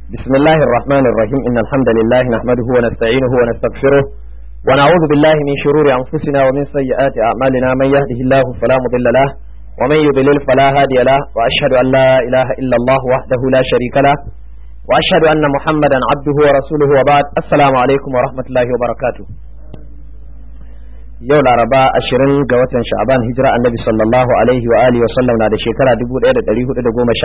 بسم الله الرحمن الرحيم إن الحمد لله نحمده ونستعينه ونستغفره ونعوذ بالله من شرور أنفسنا ومن سيئات أعمالنا من يهده الله فلا مضل له ومن يضلل فلا هادي له وأشهد أن لا إله إلا الله وحده لا شريك له وأشهد أن محمدا عبده ورسوله وبعد السلام عليكم ورحمة الله وبركاته yau laraba ashirin ga watan sha'aban hijira annabi sallallahu alaihi wa alihi wa sallam na da shekara 1419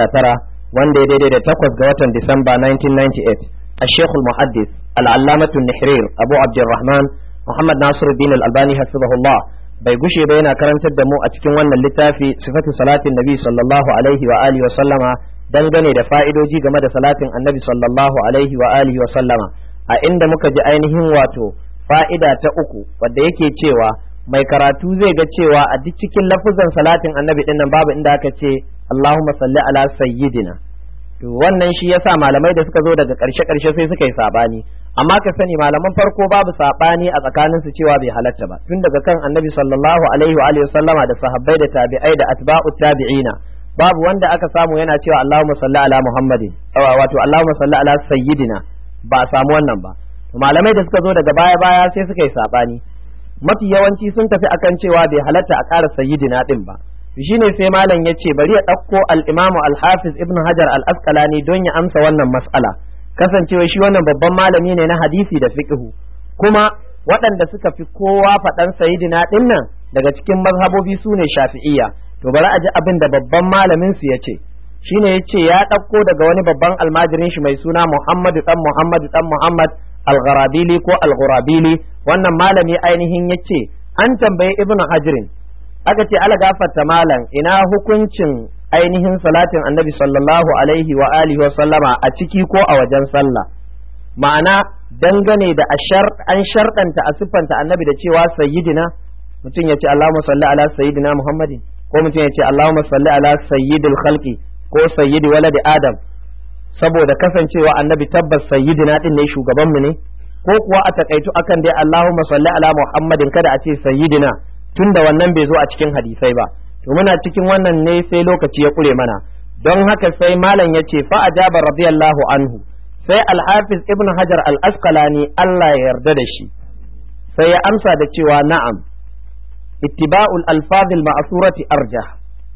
wanda ya daidai da takwas ga watan disamba 1998 a shekul muhaddis al'allamatu nihrir abu abdurrahman muhammad nasir bin al-albani hasibahullah bai gushe ba yana karantar da mu a cikin wannan littafi sifatu salatin nabi sallallahu alaihi wa alihi wa sallama dangane da fa'idoji game da salatin annabi sallallahu alaihi wa alihi wa sallama a inda muka ji ainihin wato fa'ida ta uku wadda yake cewa mai karatu zai ga cewa a duk cikin lafuzan salatin annabi din nan babu inda aka ce Allahumma salli ala sayyidina to wannan shi yasa malamai da suka zo daga ƙarshe ƙarshe sai suka yi sabani amma ka sani malaman farko babu sabani a tsakanin su cewa bai halatta ba tun daga kan annabi sallallahu alaihi wa alihi sallama da sahabbai da tabi'ai da atba'u tabi'ina babu wanda aka samu yana cewa Allahumma salli ala Muhammadin wato Allahumma salli ala sayyidina ba a samu wannan ba malamai da suka zo daga baya baya sai suka yi sabani mafi yawanci sun tafi akan cewa bai halatta a ƙara sayyidina din ba shine sai malam ya ce bari ya ɗauko al-imamu al-hafiz ibn hajar al-asqalani don ya amsa wannan mas'ala kasancewa shi wannan babban malami ne na hadisi da fiqhu kuma waɗanda suka fi kowa faɗan sayyidina din nan daga cikin mazhabobi su ne shafi'iyya to bari a ji abin da babban malamin su ya ce shine ya ce ya ɗauko daga wani babban almajirin shi mai suna muhammadu dan muhammadu dan muhammad al-gharabili ko al-ghurabili wannan malami ainihin yace an tambayi ibn hajrin aka ce ala gafarta malam ina hukuncin ainihin salatin annabi sallallahu alaihi wa alihi wa sallama a ciki ko a wajen sallah ma'ana dangane da an sharɗanta a siffanta annabi da cewa sayyidina mutum ya ce Allahumma salli ala sayyidina Muhammadin ko mutum ya ce Allahumma salli ala sayyidil khalqi ko sayyidi waladi Adam saboda kasancewa annabi tabbas sayyidina din ne shugaban mu ne ko kuwa a takaitu akan dai Allahumma salli ala Muhammadin kada a ce sayyidina tunda wannan bai zo a cikin hadisai ba to muna cikin wannan ne sai lokaci ya kure mana don haka sai malam ya ce fa ajaba radiyallahu anhu sai al-hafiz ibn hajar al-asqalani Allah ya yarda da shi sai ya amsa da cewa na'am ittiba'ul alfazil ma'surati arjah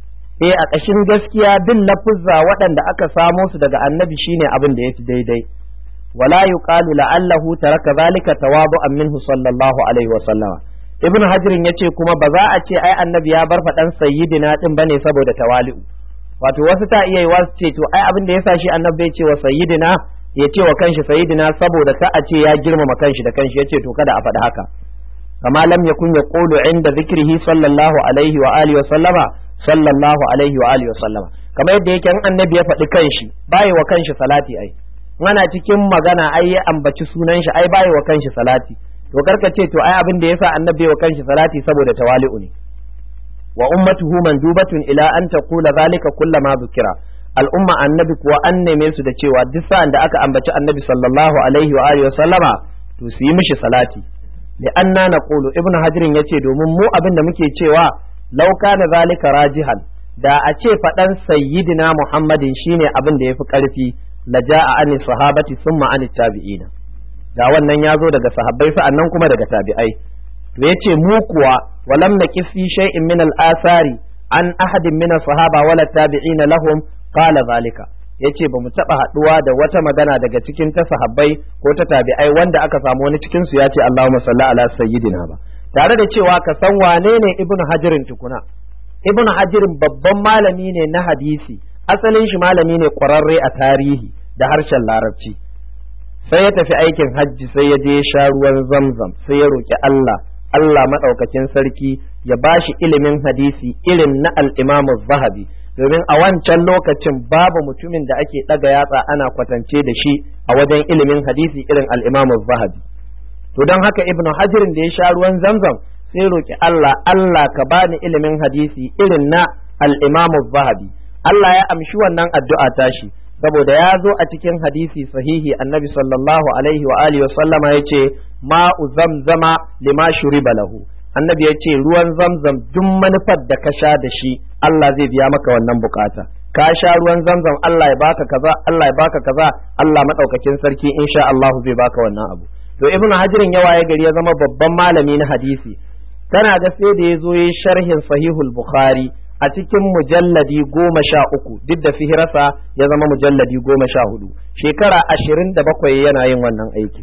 eh a ƙashin gaskiya bin lafuzza waɗanda aka samo su daga annabi shine abin da yafi daidai wala yuqalu la'allahu taraka zalika tawadu'an minhu sallallahu alaihi wa sallama ibnu hajirin yace kuma ba za a ce ai annabi ya bar faɗan sayyidina din bane saboda tawali'u wato wasu ta iya yi wasu ce to ai abin da yasa shi annabi ya ce wa sayyidina ya ce wa kanshi sayyidina saboda ka a ce ya girmama kanshi da kanshi yace to kada a faɗi haka kama lam yakun yaqulu inda zikrihi sallallahu alaihi wa alihi wa sallama sallallahu alaihi wa alihi sallama kamar yadda yake in annabi ya faɗi kanshi bai wa kanshi salati ai ana cikin magana ai ya ambaci sunan shi ai bai wa kanshi salati to karka ce to ai abin da yasa annabi wa kanshi salati saboda tawali'u ne wa ummatuhu mandubatun ila an taqula zalika kullama zukira al'umma annabi kuwa an neme su da cewa duk sa'an da aka ambaci annabi sallallahu alaihi wa alihi sallama to su yi mishi salati li anna naqulu ibnu hajirin yace domin mu abin da muke cewa lau kana zalika rajihan da a ce faɗan sayyidina muhammadin shine abin da yafi ƙarfi la ja'a an sahabati thumma an tabi'ina da wannan ya zo daga sahabbai sa'annan kuma daga tabi'ai to yace mu kuwa walam naqif fi shay'in min al-athari an ahadin min sahaba wala tabi'ina lahum qala zalika yace ba mu taba haduwa da wata magana daga cikin ta sahabbai ko ta tabi'ai wanda aka samu wani cikin su yace Allahumma salli ala sayyidina ba tare da cewa ka san wane ne ibnu hajirin tukuna ibnu hajirin babban malami ne na hadisi asalin shi malami ne ƙwararre a tarihi da harshen larabci sai ya tafi aikin hajji sai ya je sha ruwan zamzam sai ya roki Allah Allah maɗaukakin sarki ya bashi ilimin hadisi irin na al-imamu zahabi domin a wancan lokacin babu mutumin da ake ɗaga yatsa ana kwatance da shi a wajen ilimin hadisi irin al-imamu zahabi to don haka ibnu hajirin da ya sha ruwan zamzam sai roki Allah Allah ka bani ilimin hadisi irin na al-Imam zahabi Allah ya amshi wannan addu'a tashi saboda ya zo a cikin hadisi sahihi annabi sallallahu alaihi wa alihi wa sallama yace ma'u zamzama lima shuriba lahu annabi yace ruwan zamzam duk manufar da ka sha da shi Allah zai biya maka wannan bukata ka sha ruwan zamzam Allah ya baka kaza Allah ya baka kaza Allah madaukakin sarki insha Allah zai baka wannan abu to ibnu hajirin ya waye gari ya zama babban malami na hadisi kana ga sai da ya zo yi sharhin sahihul bukhari a cikin mujalladi goma sha uku duk da fihirasa ya zama mujalladi goma sha hudu shekara ashirin da bakwai yana yin wannan aikin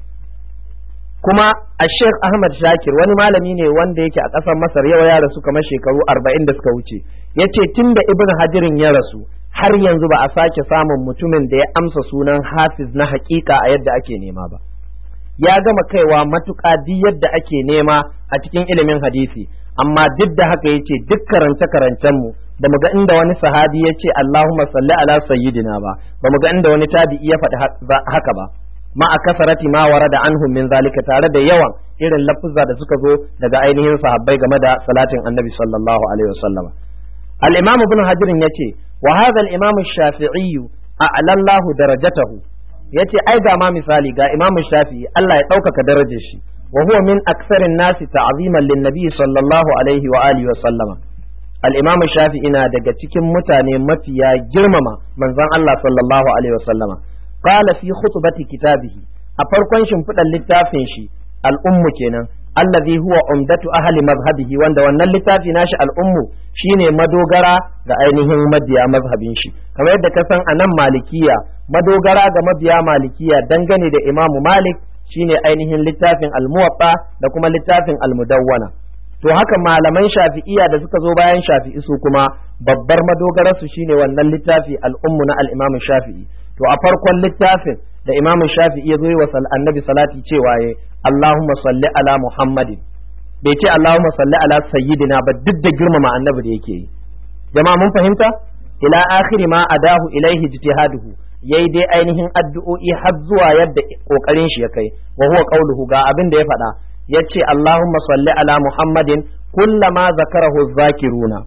kuma a sheikh ahmad shakir wani malami ne wanda yake a ƙasar masar yau ya rasu kamar shekaru arba'in da suka wuce ya ce tun da ibn hajirin ya rasu har yanzu ba a sake samun mutumin da ya amsa sunan hafiz na hakika a yadda ake nema ba ya gama kaiwa matuƙa duk yadda ake nema a cikin ilimin hadisi amma duk da haka ya ce duk karance karancen mu ba mu ga inda wani sahabi ya ce Allahumma salli ala sayyidina ba ba mu ga inda wani tabi'i ya faɗi haka ba ma a kasarati ma warada anhum min zalika tare da yawan irin lafuzza da suka zo daga ainihin sahabbai game da salatin annabi sallallahu alaihi wasallam al-imam ibn hajar yace wa hadha al-imam ash-shafi'i a'lallahu darajatahu yace ai ga ma misali ga imam shafi'i Allah ya ɗaukaka darajar shi wa huwa min aktsarin nasi ta'ziman lin-nabi sallallahu alaihi wa alihi wa sallama al-imam shafi'i na daga cikin mutane mafiya girmama manzon Allah sallallahu alaihi wa sallama qala fi khutbati kitabihi a farkon shimfiɗar littafin shi al'ummu kenan allazi huwa umdatu ahli mazhabihi wanda wannan littafi nashi al'ummu shine madogara ga ainihin mabiya mazhabin shi kamar yadda ka san anan malikiya madogara ga mabiya malikiya dangane da imamu malik shine ainihin littafin al-muwatta da kuma littafin al-mudawwana to haka malaman shafi'iya da suka zo bayan shafi'i su kuma babbar madogararsu shine wannan littafi al'ummu na al-imam shafi'i to a farkon littafin da imam shafi'i ya zo yi wa annabi salati cewa ya Allahumma salli ala Muhammadin bai ce Allahumma salli ala sayyidina ba duk da girmama annabi da yake yi jama'a mun fahimta ila akhiri ma adahu ilaihi ijtihaduhu yayi dai ainihin addu'o'i har zuwa yadda kokarin shi ya kai wa huwa qauluhu ga abin da ya faɗa yace Allahumma salli ala Muhammadin kullama zakarahu zakiruna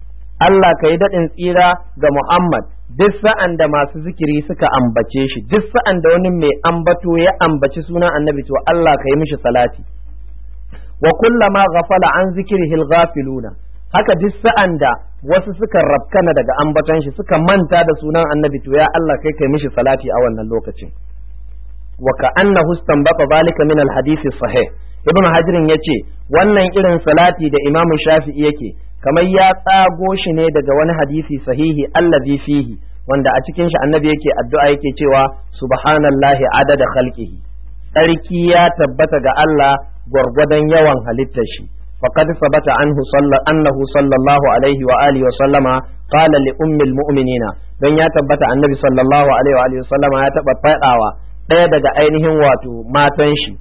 Allah ka yi daɗin tsira ga Muhammad duk sa'an da masu zikiri suka ambace shi duk sa'an da wani mai ambato ya ambaci sunan annabi to Allah ka yi mishi salati wa kullama ghafala an zikrihi ghafiluna haka duk sa'an da wasu suka rabkana daga ambaton shi suka manta da sunan annabi to ya Allah kai kai mishi salati a wannan lokacin wa ka'annahu istanbata zalika min al-hadith sahih ibn hajirin yace wannan irin salati da imamu shafi'i yake kamar ya tsago shi ne daga wani hadisi sahihi allazi fihi wanda a cikin shi annabi yake addu'a yake cewa subhanallahi adada khalqihi tsarki ya tabbata ga Allah gwargwadon yawan halittar shi faqad sabata anhu annahu sallallahu alaihi wa alihi wa sallama qala li ummil mu'minina dan ya tabbata annabi sallallahu alaihi wa alihi wa sallama ya taba fadawa daya daga ainihin wato matan shi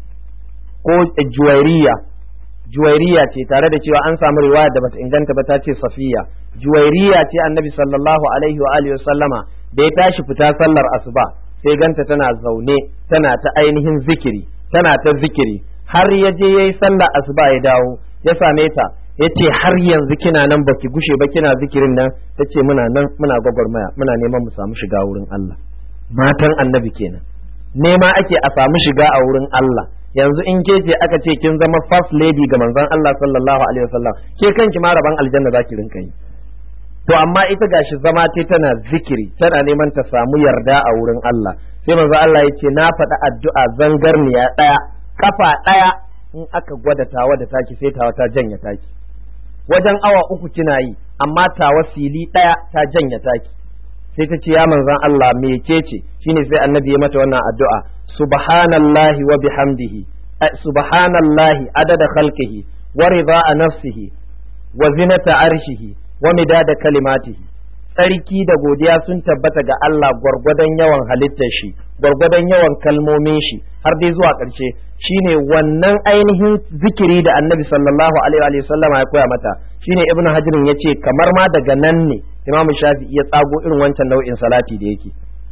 ko juwairiya juwairiya ce tare da cewa an samu riwaya da bata inganta ba ta ce safiya juwairiya ce annabi sallallahu alaihi wa alihi sallama da ya tashi fita sallar asuba sai ganta tana zaune tana ta ainihin zikiri tana ta zikiri har ya je yayi sallar asuba ya dawo ya same ta yace har yanzu kina nan baki gushe ba kina zikirin nan tace muna nan muna gwagwarmaya muna neman mu samu shiga wurin Allah matan annabi kenan nema ake a samu shiga a wurin Allah yanzu in ke ce aka ce kin zama first lady ga manzon Allah sallallahu alaihi wasallam ke kanki ma rabon aljanna zaki rinka yi to amma ita gashi zama ce tana zikiri tana neman ta samu yarda a wurin Allah sai manzo Allah ya ce na faɗi addu'a zangarniya ɗaya kafa ɗaya in aka gwada tawa da taki sai tawa ta janya taki wajen awa uku kina yi amma tawa fili ɗaya ta janya taki sai ta ce ya manzon Allah me ke ce shine sai annabi ya mata wannan addu'a subhanallahi wa bihamdihi subhanallahi adada khalqihi wa rida'a nafsihi wa zinata arshihi wa midada kalimatihi tsarki da godiya sun tabbata ga Allah gwargwadon yawan halittar shi gwargwadon yawan kalmomin shi har dai zuwa ƙarshe shine wannan ainihin zikiri da annabi sallallahu alaihi wa sallama ya koya mata shine ibnu hajirin ya ce kamar ma daga nan ne imamu shafi'i ya tsago irin wancan nau'in salati da yake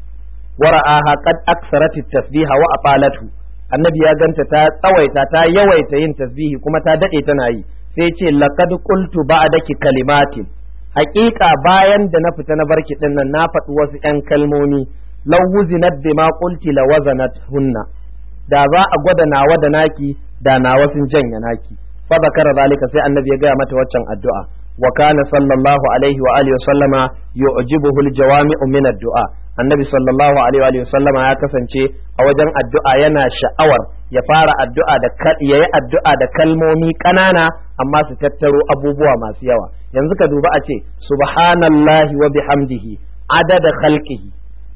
wara'aha qad aksarat tasbiha wa aqalatu annabi ya ganta ta tsawaita ta yawaita yin tasbihi kuma ta dade tana yi sai ce laqad qultu ba'daki kalimatin haƙiƙa bayan da na fita na barki din nan na faɗi wasu ƴan kalmomi law wuzinat bima qulti la wazanat hunna da za a gwada nawa da naki da nawa sun janya naki fa zakara zalika sai annabi ya gaya mata waccan addu'a wa kana sallallahu alaihi wa alihi wa sallama yu'jibuhu al-jawami'u min ad-du'a annabi sallallahu alaihi wa sallama ya kasance a wajen addu'a yana sha'awar ya fara addu'a da yayi addu'a da kalmomi ƙanana amma su tattaro abubuwa masu yawa yanzu ka duba a ce subhanallahi wa bihamdihi adada khalqihi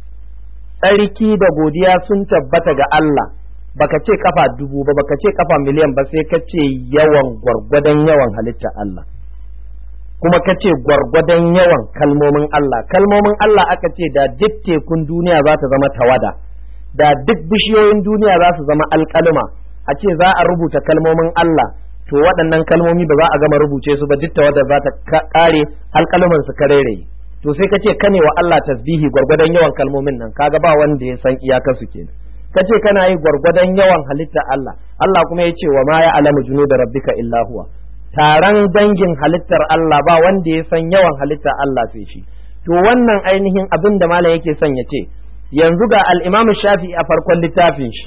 tsarki da godiya sun tabbata ga Allah baka ce kafa dubu ba baka ce kafa miliyan ba sai ka ce yawan gwargwadon yawan halitta Allah kuma ka ce gwargwadon yawan kalmomin Allah kalmomin Allah aka ce da duk tekun duniya za ta zama tawada da duk bishiyoyin duniya za su zama alkalma a ce za a rubuta kalmomin Allah to waɗannan kalmomi ba za a gama rubuce su ba duk tawada za ta kare alkalman su kareraye to sai ka ce kane wa Allah tasbihi gwargwadon yawan kalmomin nan kaga ba wanda ya san iyakarsu kenan ka ce kana yi gwargwadon yawan halitta Allah Allah kuma ya ce wa ma ya alamu junuda rabbika illa huwa taron dangin halittar Allah ba wanda ya san yawan halittar Allah sai shi to wannan ainihin abin da malam yake son ya ce yanzu ga al-Imam Shafi'i a farkon littafin shi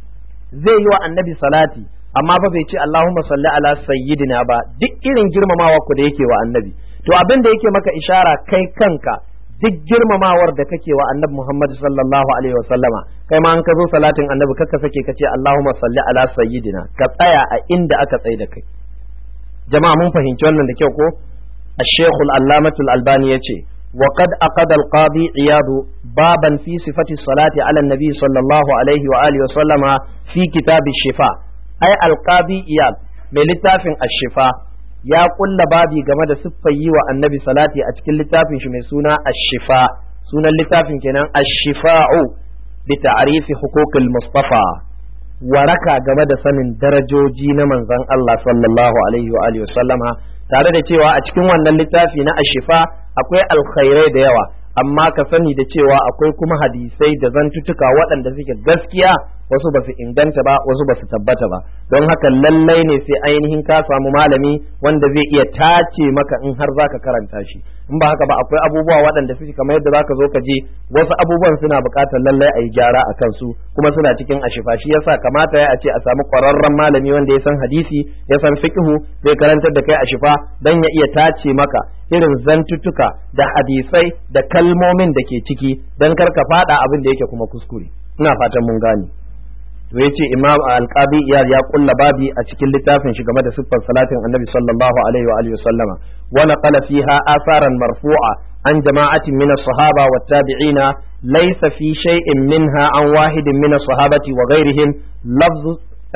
zai yi wa annabi salati amma fa bai ce Allahumma salli ala sayyidina ba duk irin girmamawa ku da yake wa annabi to abin da yake maka ishara kai kanka duk girmamawar da kake wa annabi Muhammad sallallahu alaihi wa sallama kai ma an ka zo salatin annabi kakka sake kace Allahumma salli ala sayyidina ka tsaya a inda aka tsai da kai jama'a mun fahimci wannan da kyau ko الشيخ العلامة الألباني يتي وقد أقد القاضي عياض بابا في صفة الصلاة على النبي صلى الله عليه وآله وسلم في كتاب الشفاء أي القاضي عياض من لتاف الشفاء ya kulla babi game da siffar yi wa annabi salati a cikin littafin shi mai suna ashifa sunan littafin kenan ashifa'u bi ta'rifi huquqil mustafa waraka game da sanin darajoji na manzon Allah sallallahu alaihi wa alihi sallama tare da cewa a cikin wannan littafi na ashifa akwai alkhairai da yawa amma ka sani da cewa akwai kuma hadisai da zantutuka waɗanda suke gaskiya wasu ba su inganta ba wasu ba su tabbata ba don haka lallai ne sai ainihin ka samu malami wanda zai iya tace maka in har zaka karanta shi in ba haka ba akwai abubuwa waɗanda suke kamar yadda zaka zo ka je wasu abubuwan suna buƙatar lallai a yi gyara a kansu kuma suna cikin ashifa shi yasa kamata ya a ce a samu ƙwararren malami wanda ya san hadisi ya san fiqhu zai karantar da kai ashifa dan ya iya tace maka irin zantuttuka da hadisai da kalmomin da ke ciki dan kar ka faɗa abin da yake kuma kuskure ina fatan mun gane to yace imam al-qadi iyad ya kulla babi a cikin littafin shi game da siffar salatin annabi sallallahu alaihi wa alihi wasallama wa naqala fiha asaran marfu'a an jama'atin min as-sahaba wa tabi'ina laysa fi shay'in minha an wahidin min as-sahabati wa ghayrihim lafzu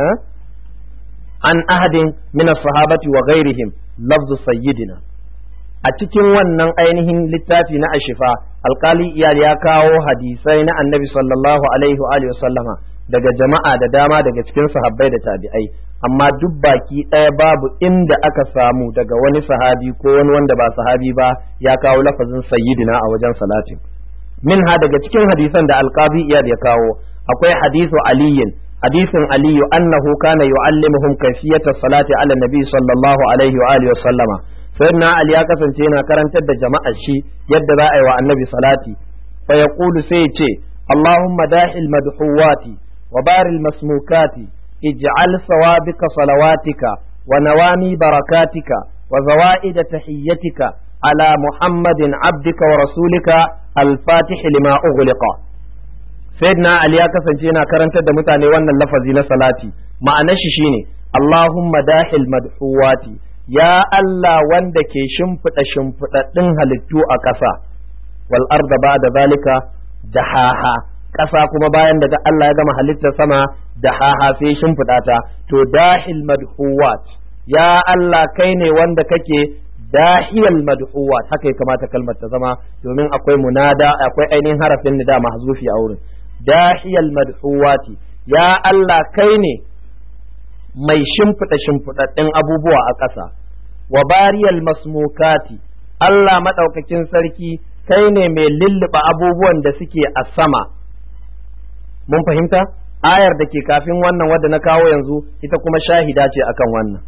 an ahadin min as-sahabati wa ghayrihim lafzu sayyidina a cikin wannan ainihin littafi na ashifa alkali iyal ya kawo hadisai na annabi sallallahu alaihi wa alihi wasallama daga jama'a da dama daga cikin sahabbai da tabi'ai amma duk baki ɗaya babu inda aka samu daga wani sahabi ko wani wanda ba sahabi ba ya kawo lafazin sayyidina a wajen salatin minha daga cikin hadisan da alqabi iyad ya kawo akwai hadisu aliyin hadisin aliyu annahu kana yu'allimuhum kayfiyata salati ala nabi sallallahu alaihi wa alihi wa sallama sayyidina ali ya kasance yana karantar da jama'ar shi yadda za a yi wa annabi salati fa yaqulu sai ce allahumma dahil madhuwati وبار المسموكات اجعل سوابق صلواتك ونوامي بركاتك وزوائد تحيتك على محمد عبدك ورسولك الفاتح لما أغلق سيدنا علي كسن جينا كرنت دمتاني وانا اللفظي نسلاتي ما أنششيني اللهم داخل مدحواتي يا الله وندك شمفت شمفت تنهل التو أكسا والأرض بعد ذلك دحاها ƙasa kuma bayan da Allah ya gama halittar sama da haha sai shimfiɗa ta to dahil madhuwat ya Allah kai ne wanda kake dahiyal madhuwat haka ya kamata kalmar ta zama domin akwai munada akwai ainihin harafin nida mahzufi a wurin dahiyal madhuwati ya Allah kai ne mai shimfiɗa shimfiɗaɗɗen abubuwa a ƙasa wa bariyal masmukati Allah maɗaukakin sarki kai ne mai lulluɓa abubuwan da suke a sama mun fahimta ayar da ke kafin wannan wadda na kawo yanzu ita kuma shahida ce akan wannan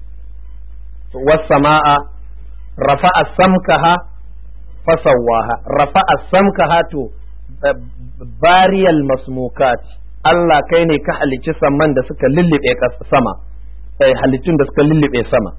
wasama'a rafa'a samkaha fasawaha rafa'a samkaha to bariyal masmukat Allah kai ne ka halicci saman da suka lullube sama halittun da suka lullube sama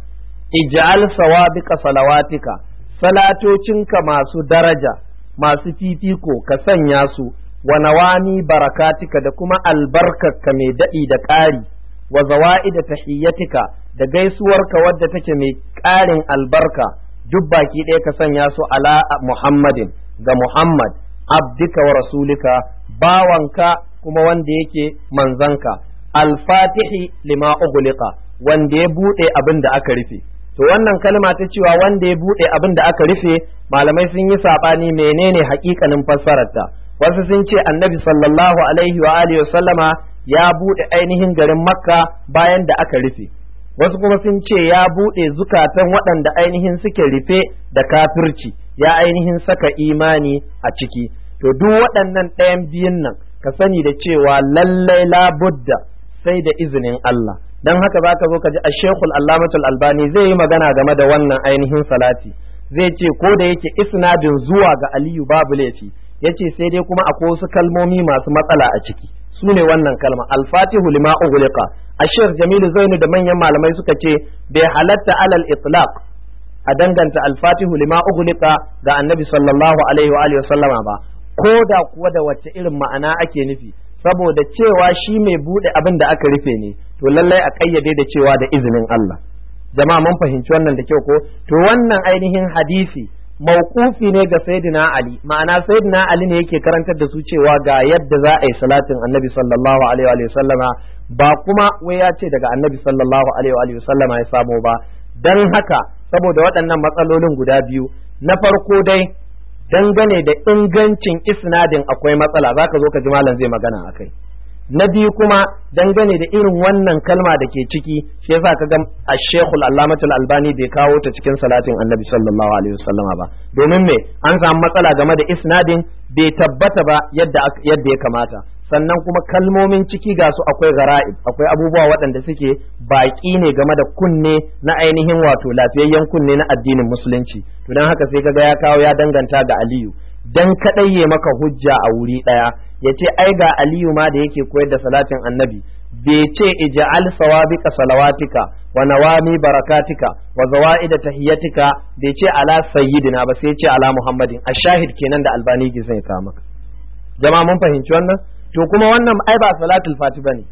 ij'al sawabiqa salawatika salatocinka masu daraja masu fifiko ka sanya su wa nawami barakatika da kuma albarkarka mai daɗi da ƙari wa zawa'ida tahiyyatika da gaisuwarka wadda take mai ƙarin albarka duk baki ɗaya ka sanya su ala Muhammadin ga Muhammad abdika wa rasulika bawanka kuma wanda yake manzanka alfatihi lima ughliqa wanda ya buɗe abin da aka rufe to wannan kalma ta cewa wanda ya buɗe abin da aka rufe malamai sun yi saɓani menene haƙiƙanin fassararta wasu sun ce annabi sallallahu alaihi wa alihi sallama ya buɗe ainihin garin makka bayan da aka rufe wasu kuma sun ce ya buɗe zukatan waɗanda ainihin suke rufe da kafirci ya ainihin saka imani a ciki to duk waɗannan ɗayan biyun nan ka sani da cewa lallai labudda sai da izinin Allah dan haka zaka zo ka ji Sheikhul Allamatul Albani zai yi magana game da wannan ainihin salati zai ce ko da yake isnadin zuwa ga Aliyu babu laifi yace sai dai kuma akwai wasu kalmomi masu matsala a ciki su ne wannan kalma al-fatihu lima ughliqa Sheikh Jamilu Zainu da manyan malamai suka ce bai halatta alal itlaq a danganta al-fatihu lima ughliqa ga Annabi sallallahu alaihi wa alihi sallama ba ko da kuwa da wacce irin ma'ana ake nufi saboda cewa shi mai bude abin da aka rufe ne to lallai a kayyade da cewa da izinin Allah jama'a mun fahimci wannan da kyau ko to wannan ainihin hadisi mauqufi ne ga sayyidina Ali ma'ana sayyidina Ali ne yake karantar da su cewa ga yadda za a yi salatin annabi sallallahu alaihi wa sallama ba kuma wai ya ce daga annabi sallallahu alaihi wa sallama ya samo ba dan haka saboda waɗannan matsalolin guda biyu na farko dai dangane da ingancin isnadin akwai matsala zaka zo ka ji malam zai magana akai na biyu kuma dangane da irin wannan kalma da ke ciki shi yasa ka ga Sheikhul Allamatul Albani bai kawo ta cikin salatin Annabi sallallahu alaihi wasallama ba domin me an samu matsala game da isnadin bai tabbata ba yadda yadda ya kamata sannan kuma kalmomin ciki ga su akwai gara'ib akwai abubuwa waɗanda suke baƙi ne game da kunne na ainihin wato lafiyayyen kunne na addinin musulunci to dan haka sai kaga ya kawo ya danganta ga Aliyu dan kadai ya maka hujja a wuri ɗaya ya ce ai ga aliyu ma da yake koyar da salatin annabi bai ce ija'al sawabika salawatika wa nawami barakatika wa zawa'ida tahiyatika bai ce ala sayyidina ba sai ce ala muhammadin a shahid kenan da albani ke sai ka maka jama'a mun fahimci wannan to kuma wannan ai ba salatul fati bane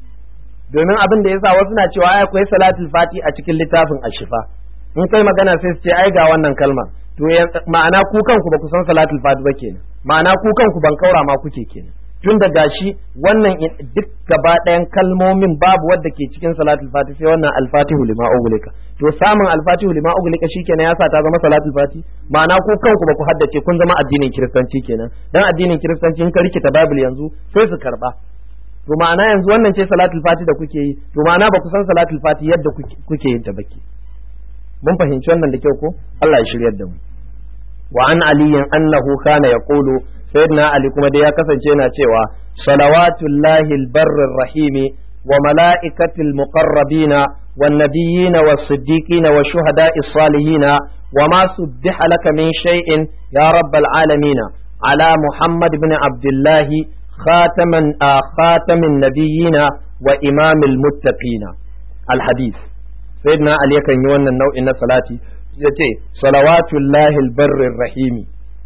domin abin da yasa wasu na cewa ai akwai salatul fati a cikin littafin ashifa in kai magana sai su ce ai ga wannan kalma to ma'ana ku kanku ba ku san salatul fati ba kenan ma'ana ku kanku ban kaura ma kuke kenan tun da gashi wannan duk gaba ɗayan kalmomin babu wadda ke cikin salatul fati sai wannan alfatihu lima ugulika to samun alfatihu lima ugulika shikenan ya sa ta zama salatul fati ma'ana ku kanku ba ku haddace kun zama addinin kiristanci kenan dan addinin kiristanci in ka rikita bible yanzu sai su karba to ma'ana yanzu wannan ce salatul fati da kuke yi to ma'ana ba ku san salatul fati yadda kuke yin ta baki mun fahimci wannan da kyau ko Allah ya shiryar da mu wa an aliyin annahu kana yaqulu sayyidina ali kuma dai ya kasance yana cewa salawatullahi albarrir rahimi wa mala'ikatil muqarrabina wan nabiyina was siddiqina wa shuhada'is salihina wa ma subbiha laka min shay'in ya rabbal alamin ala muhammad ibn abdullahi khataman khatamin nabiyina wa imamil muttaqina al hadith sayyidina ali yakan yi wannan nau'in na salati ya ce salawatullahi albarrin rahimi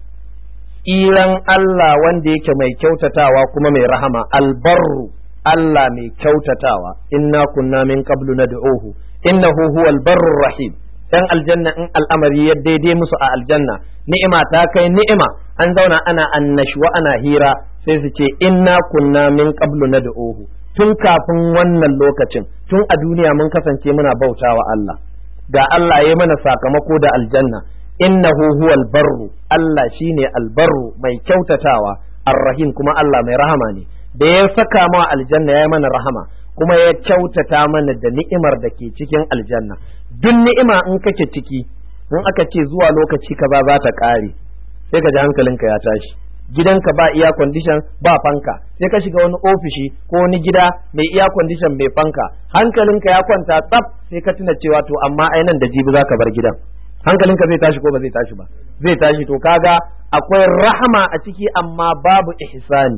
tsiran Allah wanda yake mai kyautatawa kuma mai rahama albarru Allah mai kyautatawa inna kunna min qablu nad'uhu innahu huwal barrur rahim dan aljanna in al'amari ya daidai musu a aljanna ni'ima ta kai ni'ima an zauna ana annashwa ana hira sai su ce inna kunna min qablu nad'uhu tun kafin wannan lokacin tun a duniya mun kasance muna bautawa Allah ga Allah ya mana sakamako da aljanna innahu huwal barru Allah shine albarru mai kyautatawa arrahim kuma Allah mai rahama ne da ya saka ma aljanna ya mana rahama kuma ya kyautata mana da ni'imar da ke cikin aljanna duk ni'ima in kake ciki in aka ce zuwa lokaci kaza za ta kare sai ka ji hankalinka ya tashi gidanka ba iya condition ba fanka sai ka shiga wani ofishi ko wani gida mai iya condition mai fanka hankalinka ya kwanta tsaf sai ka tuna cewa to amma ai nan da jibi zaka bar gidan hankalinka zai tashi ko ba zai tashi ba zai tashi to kaga akwai rahama a ciki amma babu ihsani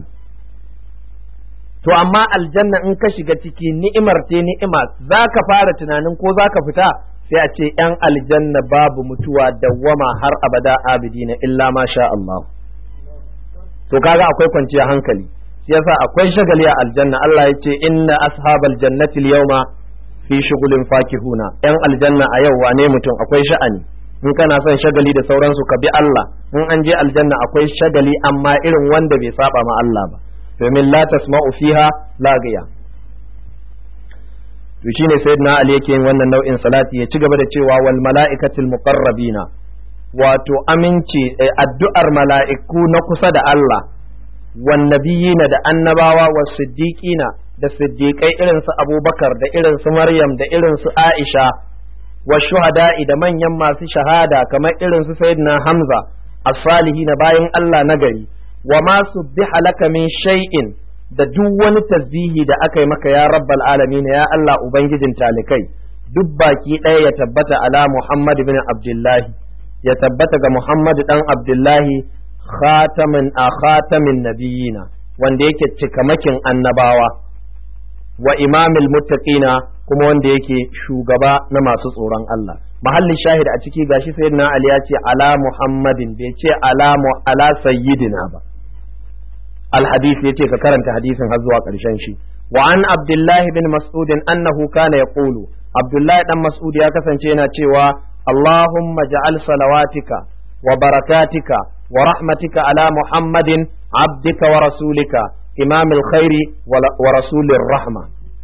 to amma aljanna in ka shiga ciki ni'imar te ni'ima zaka fara tunanin ko zaka fita sai a ce ‘yan aljanna babu mutuwa dawwama har abada abidina illa ma sha Allah to kaga akwai kwanciyar hankali shi yasa akwai shagali a aljanna Allah ya ce inna ashabal jannati yawma fi shughulin fakihuna ‘yan aljanna a yau wane mutum akwai sha'ani in kana son shagali da sauransu ka bi Allah in an je aljanna akwai shagali amma irin wanda bai saba ma Allah ba domin la tasma'u fiha lagiya to shine sayyidina Ali yake yin wannan nau'in salati ya ci gaba da cewa wal mala'ikatil muqarrabina wato aminci addu'ar mala'iku na kusa da Allah wan nabiyina da annabawa was siddiqina da siddiqai irin su Abubakar da irin su Maryam da irin su Aisha wa shuhada'i da manyan masu shahada kamar irin su sayyidina Hamza as-salihin bayan Allah nagari wa ma subbiha laka min shay'in da duk wani tasbihi da aka yi maka ya rabbal alamin ya Allah ubangijin talikai duk baki ɗaya ya tabbata ala Muhammad bin Abdullahi ya tabbata ga Muhammad dan Abdullahi khatamin a khatamin nabiyina wanda yake cikamakin annabawa wa imamil muttaqina kuma wanda yake shugaba na masu tsoron Allah mahallin shahid a ciki gashi sayyidina Ali ya ce ala Muhammadin bai ce ala ala sayyidina ba الحديث يتي كرنت حديث هزوا قرشن شي وعن عبد الله بن مسعود أنه كان يقول عبد الله بن مسعود يا كسانشي yana cewa اللهم اجعل صلواتك وبركاتك ورحمتك على محمد عبدك ورسولك إمام الخير ورسول الرحمة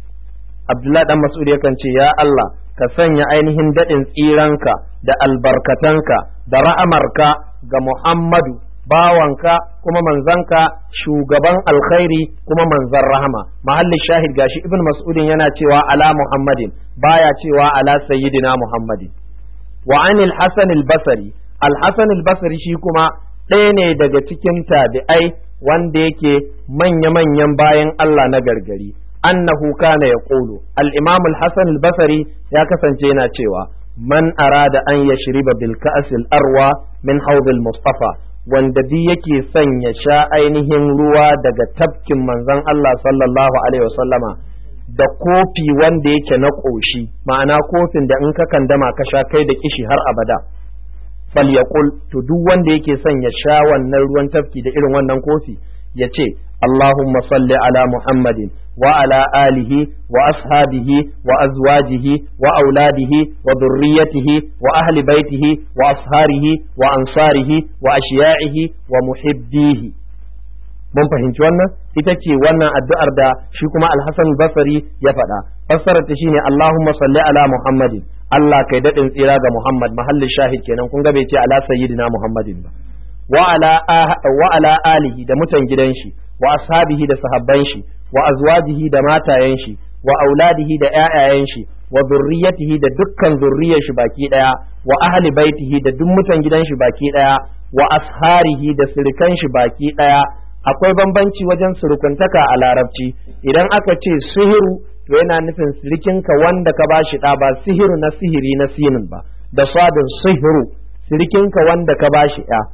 عبد الله بن مسعود yakan ce ya Allah ka sanya ainihin daɗin tsiranka da albarkatanka da ra'amarka ga Muhammadu bawanka kuma manzanka shugaban alkhairi kuma manzan rahama mahallin shahid gashi ibn mas'udin yana cewa ala muhammadin baya cewa ala sayyidina muhammadin wa anil hasan al-basri al-hasan al-basri shi kuma ɗaya ne daga cikin tabi'ai wanda yake manya-manyan bayan Allah na gargari annahu kana yaqulu al-imam al-hasan al-basri ya kasance yana cewa man arada an yashriba bil ka'sil arwa min hawd al-mustafa wanda duk yake son ya sha ainihin ruwa daga tafkin manzon Allah sallallahu alaihi wasallama da kofi wanda yake na ƙoshi ma'ana kofin da in ka kandama ka sha kai da kishi har abada fal yaqul to duk wanda yake son ya sha wannan ruwan tafki da irin wannan kofi ya ce Allahumma salli ala Muhammadin wa ala alihi wa ashabihi wa azwajihi wa auladihi wa dhurriyyatihi wa ahli baitihi wa asharihi wa ansarihi wa ashiya'ihi wa muhibbihi mun fahimci wannan ita ce wannan addu'ar da shi kuma Al-Hasan Basri ya faɗa fassarar ta shine Allahumma salli ala Muhammadin Allah kai daɗin tsira ga Muhammad mahallin shahid kenan kun ga bai ce ala sayyidina Muhammadin ba wa ala wa ala alihi da mutan gidan shi wa ashabihi da sahabban shi wa azwajihi da matayen shi wa auladihi da ƴaƴayen shi wa zurriyatihi da dukkan zurriyar shi baki daya wa ahli baitihi da duk mutan gidan shi baki daya wa asharihi da sirikan shi baki daya akwai bambanci wajen surukuntaka a larabci idan aka ce sihiru to yana nufin sirikinka wanda ka bashi ɗa ba sihiru na sihiri na sinin ba da sadin sihiru sirikinka wanda ka bashi ɗa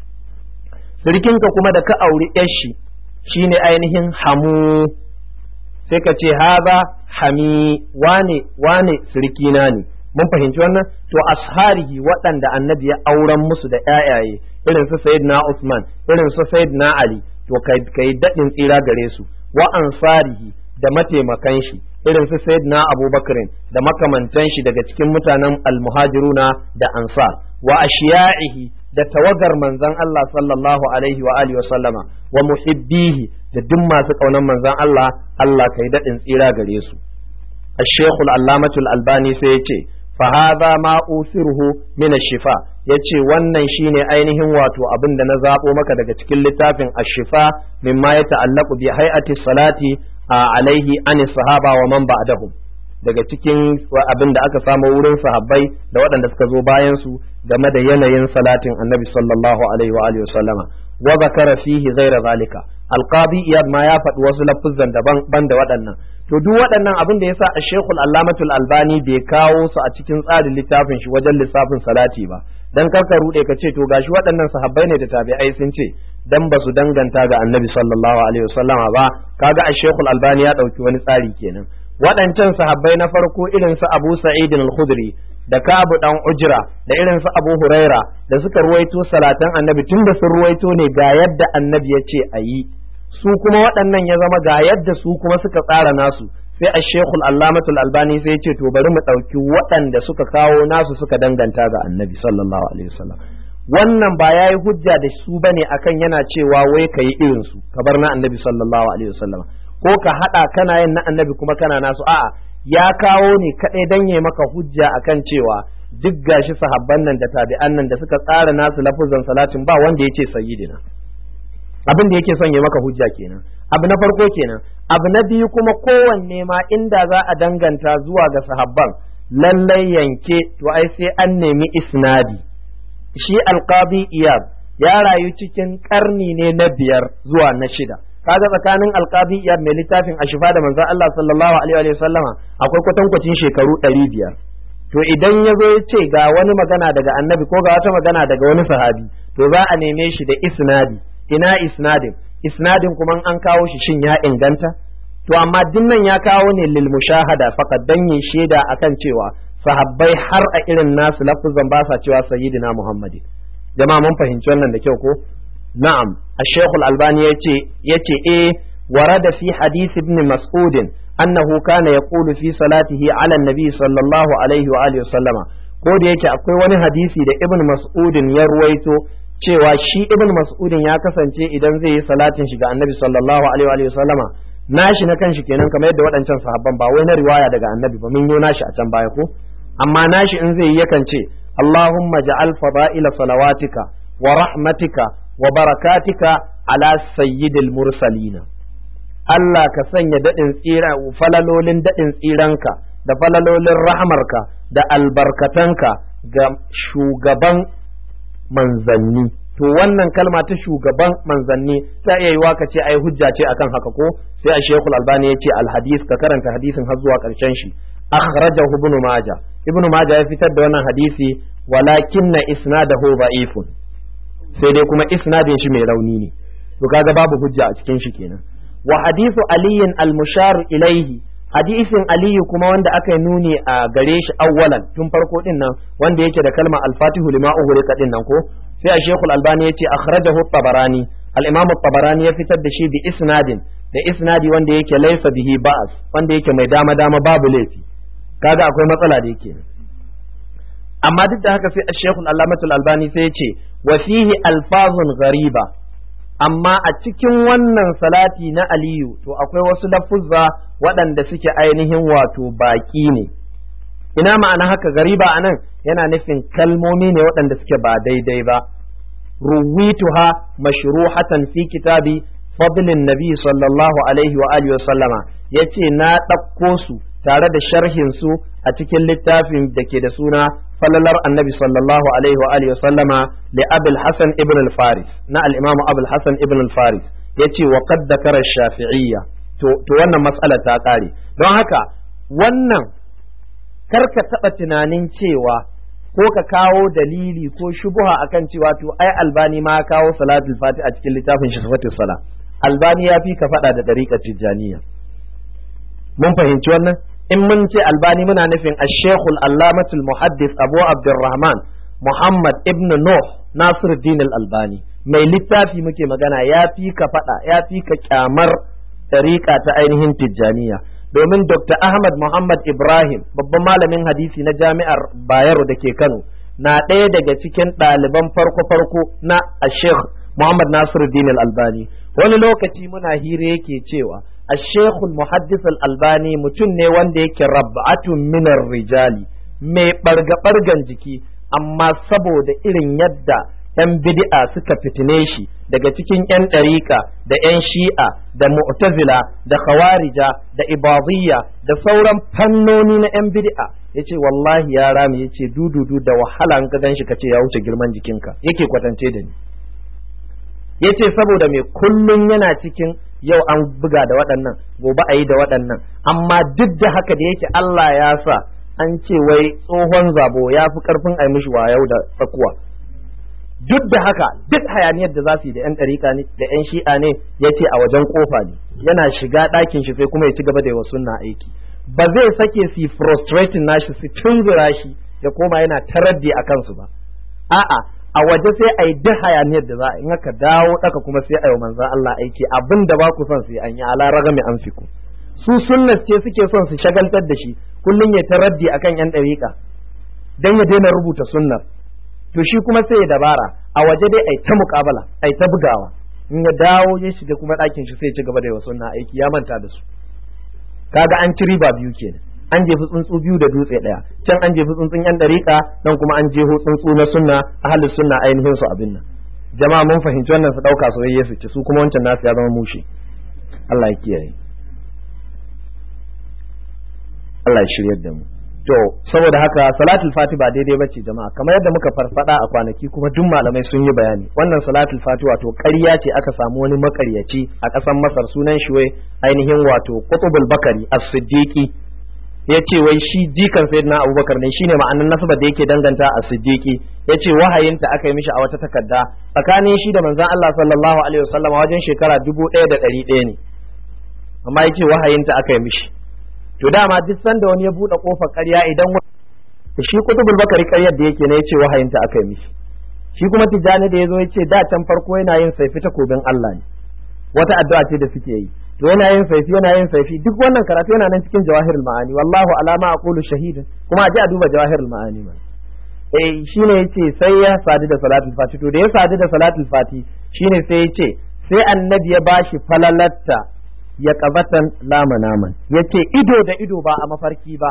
sirikinka kuma da ka auri shi shine ainihin hamu sai ka ce haza hami wane wane sirikina ne mun fahimci wannan to asharihi waɗanda annabi ya auren musu da ƴaƴaye irin su sayyidina Usman irin su sayyidina Ali to kai daɗin tsira gare su wa ansarihi da mataimakan shi irin su sayyidina Abubakarin da makamantan shi daga cikin mutanen almuhajiruna da ansar wa ashiya'ihi da tawagar manzon Allah sallallahu alaihi wa alihi wa sallama wa muhibbihi da duk masu kaunan manzon Allah Allah kai daɗin tsira gare su الشيخ العلامة الألباني سيتي فهذا ما أوثره من الشفاء yace wannan shine ainihin wato abin da na zaɓo maka daga cikin littafin ashifa mimma ya ta'allaku bi hay'ati salati alaihi an sahaba wa man ba'dahum daga cikin abin da aka samu wurin sahabbai da waɗanda suka zo bayan su game da yanayin salatin annabi sallallahu alaihi wa alihi wasallama wa zakara fihi ghaira zalika alqadi iyad ma ya faɗi wasu lafuzan daban ban da waɗannan to duk waɗannan abin da yasa a shekul allamatul albani bai kawo su a cikin tsarin littafin shi wajen lissafin salati ba dan karka rude ka ce to gashi waɗannan sahabbai ne da tabi'ai sun ce dan ba su danganta ga annabi sallallahu alaihi wasallama ba kaga a shekul albani ya ɗauki wani tsari kenan waɗancan sahabbai na farko irin su abu sa'id al-khudri da Kabu dan Ujra da irin su Abu Huraira da suka ruwaito salatan annabi tun da sun ruwaito ne ga yadda annabi ya ce a yi su kuma waɗannan ya zama ga yadda su kuma suka tsara nasu sai a shekul allamatul albani sai ce to bari mu ɗauki waɗanda suka kawo nasu suka danganta ga annabi sallallahu alaihi wasallam wannan ba ya yi hujja da su bane akan yana cewa wai ka yi irin su ka bar na annabi sallallahu alaihi wasallam ko ka haɗa kana yin na annabi kuma kana nasu a'a ya kawo ne kaɗai dan ya maka hujja akan cewa duk gashi sahabban nan da tabi'an nan da suka tsara nasu lafuzan salatin ba wanda ya ce sayyidina abin da yake son ya maka hujja kenan abu na farko kenan abu na biyu kuma kowanne ma inda za a danganta zuwa ga sahabban lallai yanke to ai sai an nemi isnadi shi alqabi iyab ya rayu cikin karni ne na biyar zuwa na shida kaga tsakanin alqabi iyab mai littafin ashifa da manzon Allah sallallahu alaihi wa sallama akwai kwatankwacin shekaru ɗari biyar to idan ya zo ya ce ga wani magana daga annabi ko ga wata magana daga wani sahabi to za a neme shi da isnadi ina isnadin isnadin kuma an kawo shi shin ya inganta to amma dinnan ya kawo ne lil mushahada faqad dan yi shaida akan cewa sahabbai har a irin nasu lafuzan ba sa cewa sayyidina muhammadin jama'a mun fahimci wannan da kyau ko na'am ash-shaykh al-albani yace yace eh warada fi hadith ibn mas'ud annahu kana yaqulu fi salatihi ala an-nabi sallallahu alaihi wa alihi sallama ko da yake akwai wani hadisi da ibn mas'udin ya ruwaito cewa shi ibn mas'udin ya kasance idan zai yi salatin shi ga annabi sallallahu alaihi wa sallama nashi na kanshi kenan kamar yadda waɗancan sahabban ba wai na riwaya daga annabi ba mun yi nashi a can baya ko amma nashi in zai yi yakan ce Allahumma ja'al fada'ila salawatika wa rahmatika wa barakatika ala sayyidil mursalina Allah ka sanya daɗin tsira falalolin daɗin tsiranka da falalolin rahmarka da albarkatanka ga shugaban manzanni to wannan kalma ta shugaban manzanni ta iya yiwa ka ce ai hujja ce akan haka ko sai a shekul albani ya ce alhadis ka karanta hadisin har zuwa karshen shi akhrajahu ibn majah ibn majah ya fitar da wannan hadisi walakinna isnadahu da'ifun sai dai kuma isnadin shi mai rauni ne to kaga babu hujja a cikin shi kenan wa hadithu aliyin al-mushar ilaihi hadisin aliyu kuma wanda aka yi nuni a gare shi awwalan tun farko din nan wanda yake da kalma al-fatihu lima ughriqa din nan ko sai a shekul albani yace akhrajahu tabarani al-imam tabarani ya fitar da shi bi isnadin da isnadi wanda yake laysa bihi ba'as wanda yake mai dama dama babu laifi kaga akwai matsala da yake amma duk da haka sai a shekul allamatul albani sai ya ce wa fihi alfazun ghariba amma a cikin wannan salati na aliyu to akwai wasu lafuzza waɗanda suke ainihin wato baƙi ne ina ma'ana haka gariba a nan yana nufin kalmomi ne waɗanda suke ba daidai ba ruwituha mashruhatan fi kitabi fadlin nabi sallallahu alaihi wa alihi wa sallama yace na ɗauko su tare da sharhin su a cikin littafin da ke da suna falalar annabi sallallahu alaihi wa alihi sallama li abul hasan ibn al-faris na al-imam abul hasan ibn al-faris yace wa qad dakara shafi'iyya to to wannan mas'ala ta kare don haka wannan karka taba tunanin cewa ko ka kawo dalili ko shubuha akan cewa to ai albani ma kawo salatul fati a cikin littafin shi sifatus sala albani ya fi ka faɗa da dariƙar tijjaniya mun fahimci wannan in mun ce albani muna nufin ashekul allamatul muhaddis abu abdurrahman muhammad ibn nuh nasiruddin albani mai littafi muke magana ya fi ka faɗa ya fi ka kyamar ɗariƙa ta ainihin tijjaniya domin dr ahmad muhammad ibrahim babban malamin hadisi na jami'ar bayero da ke kano na ɗaya daga cikin ɗaliban farko-farko na ashekh muhammad nasiruddin albani wani lokaci muna hira yake cewa الشيخ المحدث الألباني mutum ne wanda yake rab'atun minar rijali mai ɓarga-ɓargan jiki amma saboda irin yadda 'yan bid'a suka fitine shi daga cikin 'yan ɗarika da 'yan shi'a da mu'tazila da khawarija da ibadiyya da sauran fannoni na 'yan bid'a yace wallahi ya rami yace dududu da wahala in ka gan shi kace ya wuce girman jikinka yake kwatance da ni yace saboda mai kullun yana cikin yau an buga da waɗannan gobe a yi da waɗannan amma duk da haka da yake Allah ya sa an ce wai tsohon zabo ya fi ƙarfin a mishi yau da tsakuwa duk da haka duk hayaniyar da za su yi da 'yan ɗarika ne da 'yan shi'a ne ya ce a wajen ƙofa ne yana shiga ɗakin shi sai kuma ya ci gaba da yawa sunna aiki ba zai sake su frustrating nashi su tunzura shi ya koma yana taraddi a kansu ba a'a a waje sai a yi duk hayaniyar da za a in aka dawo daka kuma sai a yi manzan Allah aiki abin da ba ku son su yi an yi ala ragami an fiku su sunnas ce suke son su shagaltar da shi kullum ya taraddi akan yan ɗariƙa dan ya daina rubuta sunnar to shi kuma sai ya dabara a waje dai ai ta muƙabala ai ta bugawa in ya dawo ya shiga kuma ɗakin shi sai ya ci gaba da yawa sunna aiki ya manta da su kaga an ci riba biyu kenan an jefi tsuntsu biyu da dutse ɗaya can an jefi tsuntsun yan ɗariƙa nan kuma an jeho tsuntsu na sunna ahalus sunna ainihin su abin nan jama'a mun fahimci wannan su ɗauka soyayya su ci su kuma wancan nasu ya zama mushe Allah ya kiyaye Allah ya shiryar da mu to saboda haka salatul fati ba daidai bace jama'a kamar yadda muka farfada a kwanaki kuma duk malamai sun yi bayani wannan salatul fati wato ƙarya ce aka samu wani makaryaci a ƙasar Masar sunan shi wai ainihin wato Qutbul Bakari as-Siddiqi ya ce wai shi jikan sayyidina Abubakar ne shine ma'anar nasaba da yake danganta a Siddiqi ya ce wahayinta aka yi mishi a wata takarda tsakanin shi da manzon Allah sallallahu alaihi wasallam wajen shekara dubu ɗaya da ɗari ɗaya ne amma ya ce wahayinta aka yi mishi to dama duk sanda wani ya buɗe kofar ƙarya idan shi kutubul bakari ƙaryar da yake ne ya ce wahayinta aka yi mishi shi kuma tijjani da ya zo ya ce da can farko yana yin saifi takobin Allah ne wata addu'a ce da suke yi to yana yin saifi yana yin saifi duk wannan karatu yana nan cikin jawahirul ma'ani wallahu alama aqulu shahidin kuma a ji a duba jawahirul ma'ani ma eh shine yace sai ya sadu da salatul fati to da ya sadu da salatul fati shine sai yace sai annabi ya bashi falalatta ya kabatan lama naman yace ido da ido ba a mafarki ba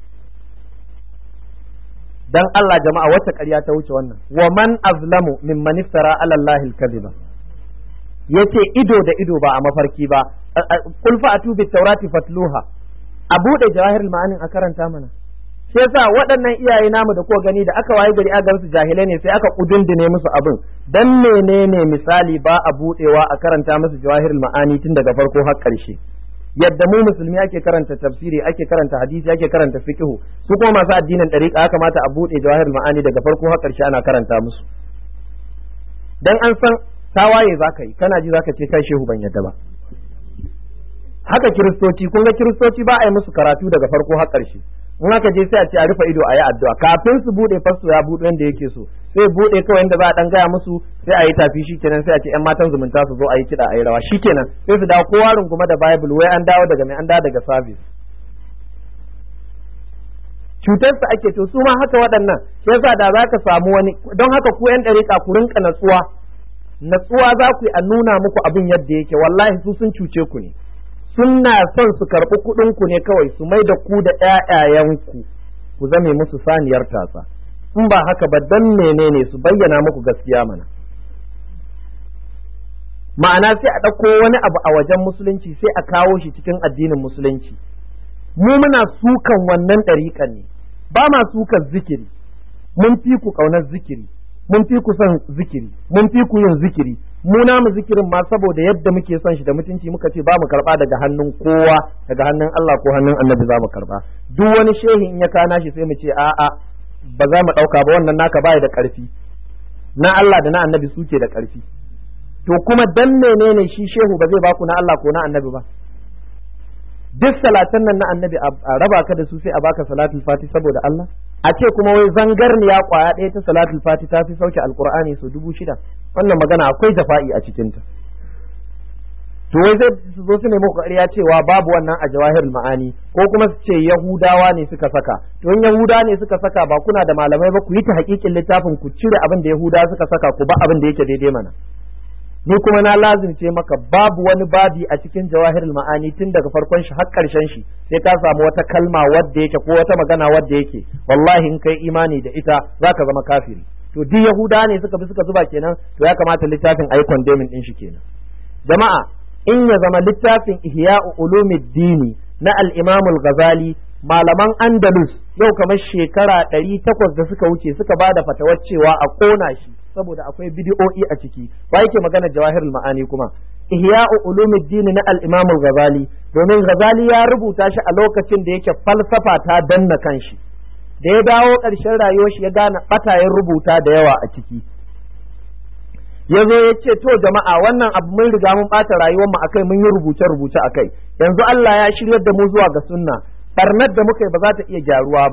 dan Allah jama'a wata ƙarya ta wuce wannan wa man azlamu mimman iftara ala Allahil kadhiba yace ido da ido ba a mafarki ba kul fa'atu bit taurati fatluha a bude jawahirul ma'anin a karanta mana sai yasa waɗannan iyaye namu da kuka gani da aka waye gari aka su jahilai ne sai aka kudundune musu abin dan menene misali ba a budewa a karanta musu jawahirul ma'ani tun daga farko har ƙarshe yadda mu musulmi ake karanta tafsiri ake karanta hadisi ake karanta fiqhu su kuma masu addinin dariqa ya kamata a bude jawahirul ma'ani daga farko har ƙarshe ana karanta musu dan an san tawaye zaka yi kana ji zaka ce kai shehu ban yadda ba haka kiristoci kun ga kiristoci ba a yi musu karatu daga farko har ƙarshe in aka je sai a ce a rufe ido a yi addu'a kafin su bude fasto ya bude wanda yake so sai bude kawai inda za a dan gaya musu sai a yi tafi shikenan sai a ce yan matan zumunta su zo a yi kiɗa a yi rawa shikenan sai su dawo kowa runguma da bible wai an dawo daga mai an dawo daga service cutarsa ake to su ma haka waɗannan shi yasa da za ka samu wani don haka ku yan ɗariƙa ku rinka natsuwa natsuwa za ku yi a nuna muku abin yadda yake wallahi su sun cuce ku ne suna son su karɓi kuɗin ku ne kawai su mai da ku da ƴaƴayenku ku zame musu saniyar tasa in ba haka ba dan menene su bayyana muku gaskiya mana ma'ana sai a ɗauko wani abu a wajen musulunci sai a kawo shi cikin addinin musulunci mu muna sukan wannan ɗariƙan ne ba ma sukan zikiri mun fi ku ƙaunar zikiri mun fi ku son zikiri mun fi ku yin zikiri mu namu zikirin ma saboda yadda muke son shi da mutunci muka ce ba mu karba daga hannun kowa daga hannun Allah ko hannun Annabi za mu karba duk wani shehi in ya kana shi sai mu ce a'a ba za mu dauka ba wannan naka baya da karfi na Allah da na Annabi suke da karfi to kuma dan menene shi shehu ba zai baku na Allah ko na Annabi ba duk salatan nan na Annabi a raba ka da su sai a baka salatul fati saboda Allah a ce kuma wai zangarniya kwaya ɗaya ta salatul fati ta fi sauke alkur'ani su dubu shida wannan magana akwai jafa'i a cikinta to wai zai su zo su nemi ƙarya cewa babu wannan a jawahirul ma'ani ko kuma su ce yahudawa ne suka saka to in yahudawa ne suka saka ba kuna da malamai ba ku yi ta hakikin littafin ku cire abin da yahudawa suka saka ku ba abin da yake daidai mana ni kuma na lazimce maka babu wani babi a cikin jawahirul ma'ani tun daga farkon shi har karshen shi sai ka samu wata kalma wadda yake ko wata magana wadda yake wallahi in kai imani da ita zaka zama kafiri to duk yahuda ne suka bi suka zuba kenan to ya kamata littafin ayi condemning din shi kenan jama'a in ya zama littafin ihya'u ulumuddini na al-imam al-ghazali malaman andalus yau kamar shekara ɗari takwas da suka wuce suka ba da fatawar cewa a ƙona shi saboda akwai bidiyo'i a ciki ba yake magana jawahirul ma'ani kuma ihya'u ulumuddin na al-imam al-ghazali domin ghazali ya rubuta shi a lokacin da yake falsafa ta danna kanshi da ya dawo ƙarshen rayuwar shi ya gane batayen rubuta da yawa a ciki ya zo ya ce to jama'a wannan abu mun riga mun ɓata rayuwar mu akai mun yi rubuce rubuce akai yanzu Allah ya shiryar da mu zuwa ga sunna barnar da muka yi ba za ta iya gyaruwa ba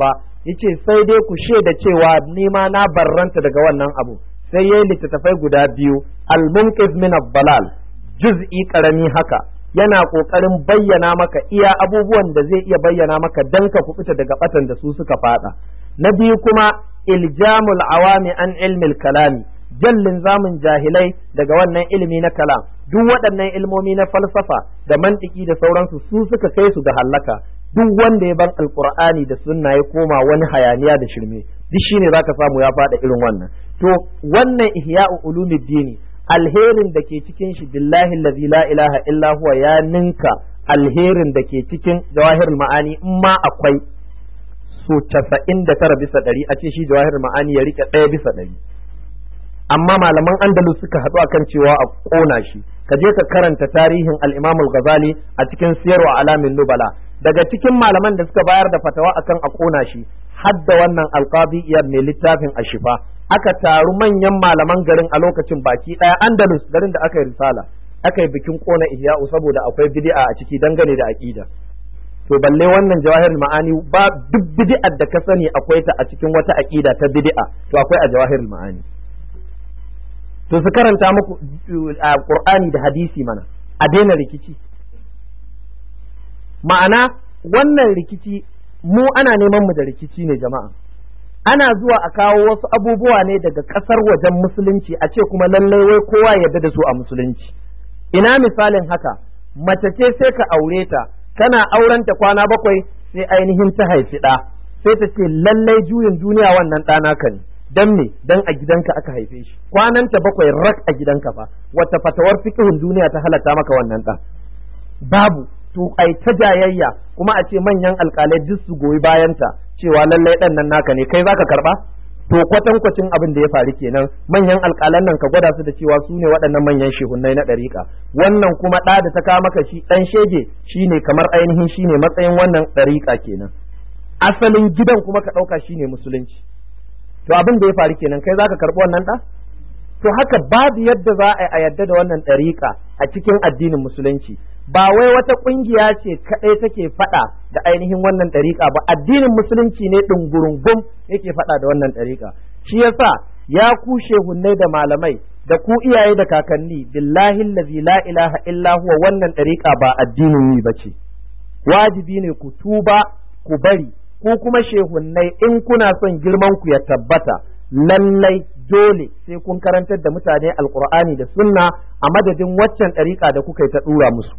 yace sai dai ku shaida cewa ni ma na barranta daga wannan abu sai yayi littattafai guda biyu al-munqiz min ad-dalal juz'i karami haka yana kokarin bayyana maka iya abubuwan da zai iya bayyana maka dan ka kubuta daga batan da su suka fada na biyu kuma iljamul awami an ilmil kalami jallin zamun jahilai daga wannan ilimi na kalam duk waɗannan ilmomi na falsafa da mantiki da sauransu su suka kai su ga hallaka duk wanda ya ban alqur'ani da sunna ya koma wani hayaniya da shirme duk shine zaka samu ya faɗa irin wannan to wannan ihya'u ulumuddini alherin da ke cikin shi billahi allazi la ilaha illa huwa ya ninka alherin da ke cikin jawahirul ma'ani in ma akwai so casa'in da tara bisa ɗari a ce shi jawahirul ma'ani ya rike ɗaya bisa ɗari amma malaman andalus suka haɗu akan cewa a ƙona shi ka je ka karanta tarihin al-imam al-ghazali a cikin siyarwa alamin nubala daga cikin malaman da suka bayar da fatawa akan a ƙona shi hadda wannan alqadi iyad mai littafin ashifa aka taru manyan malaman garin a lokacin baki ɗaya andalus garin da aka yi risala aka yi bikin ƙona ihya'u saboda akwai bid'a a ciki dangane da aqida to balle wannan jawahirul ma'ani ba duk bid'ar da ka sani akwai ta a cikin wata aqida ta bid'a to akwai a jawahirul ma'ani to su karanta muku a qur'ani da hadisi mana a daina rikici ma'ana wannan rikici mu ana neman mu da rikici ne jama'a ana zuwa a kawo wasu abubuwa ne daga ƙasar wajen musulunci a ce kuma lallai wai kowa yarda da su a musulunci ina misalin haka mace ce sai ka aure ta kana aurenta kwana bakwai sai ainihin ta haifi ɗa sai ta ce lallai juyin duniya wannan ɗana ka ne dan me dan a gidanka aka haife shi kwananta bakwai rak a gidanka fa wata fatawar fiqhun duniya ta halatta maka wannan ɗa babu to ai ta jayayya kuma a ce manyan alƙalai duk su goyi bayanta cewa lallai ɗan nan naka ne kai zaka karɓa to kwatankwacin abin da ya faru kenan manyan alƙalan nan ka gwada su da cewa su ne waɗannan manyan shehunnai na ɗariƙa wannan kuma ɗa da ta kawo maka shi ɗan shege shine kamar ainihin shine matsayin wannan ɗariƙa kenan asalin gidan kuma ka ɗauka shine musulunci to abin da ya faru kenan kai zaka karɓi wannan ɗa to haka babu yadda za a yadda da wannan ɗariƙa a cikin addinin musulunci ba wai wata ƙungiya ce kaɗai take faɗa da ainihin wannan ɗariƙa ba addinin musulunci ne ɗungurungum yake faɗa da wannan ɗariƙa shi yasa ya ku shehunnai da malamai da ku iyaye da kakanni billahi allazi la ilaha illa huwa wannan ɗariƙa ba addinin yi bace wajibi ne ku tuba ku bari ku kuma shehunnai in kuna son girman ku ya tabbata lallai dole sai kun karantar da mutane alkur'ani da sunna a madadin waccan ɗariƙa da kuka yi ta ɗura musu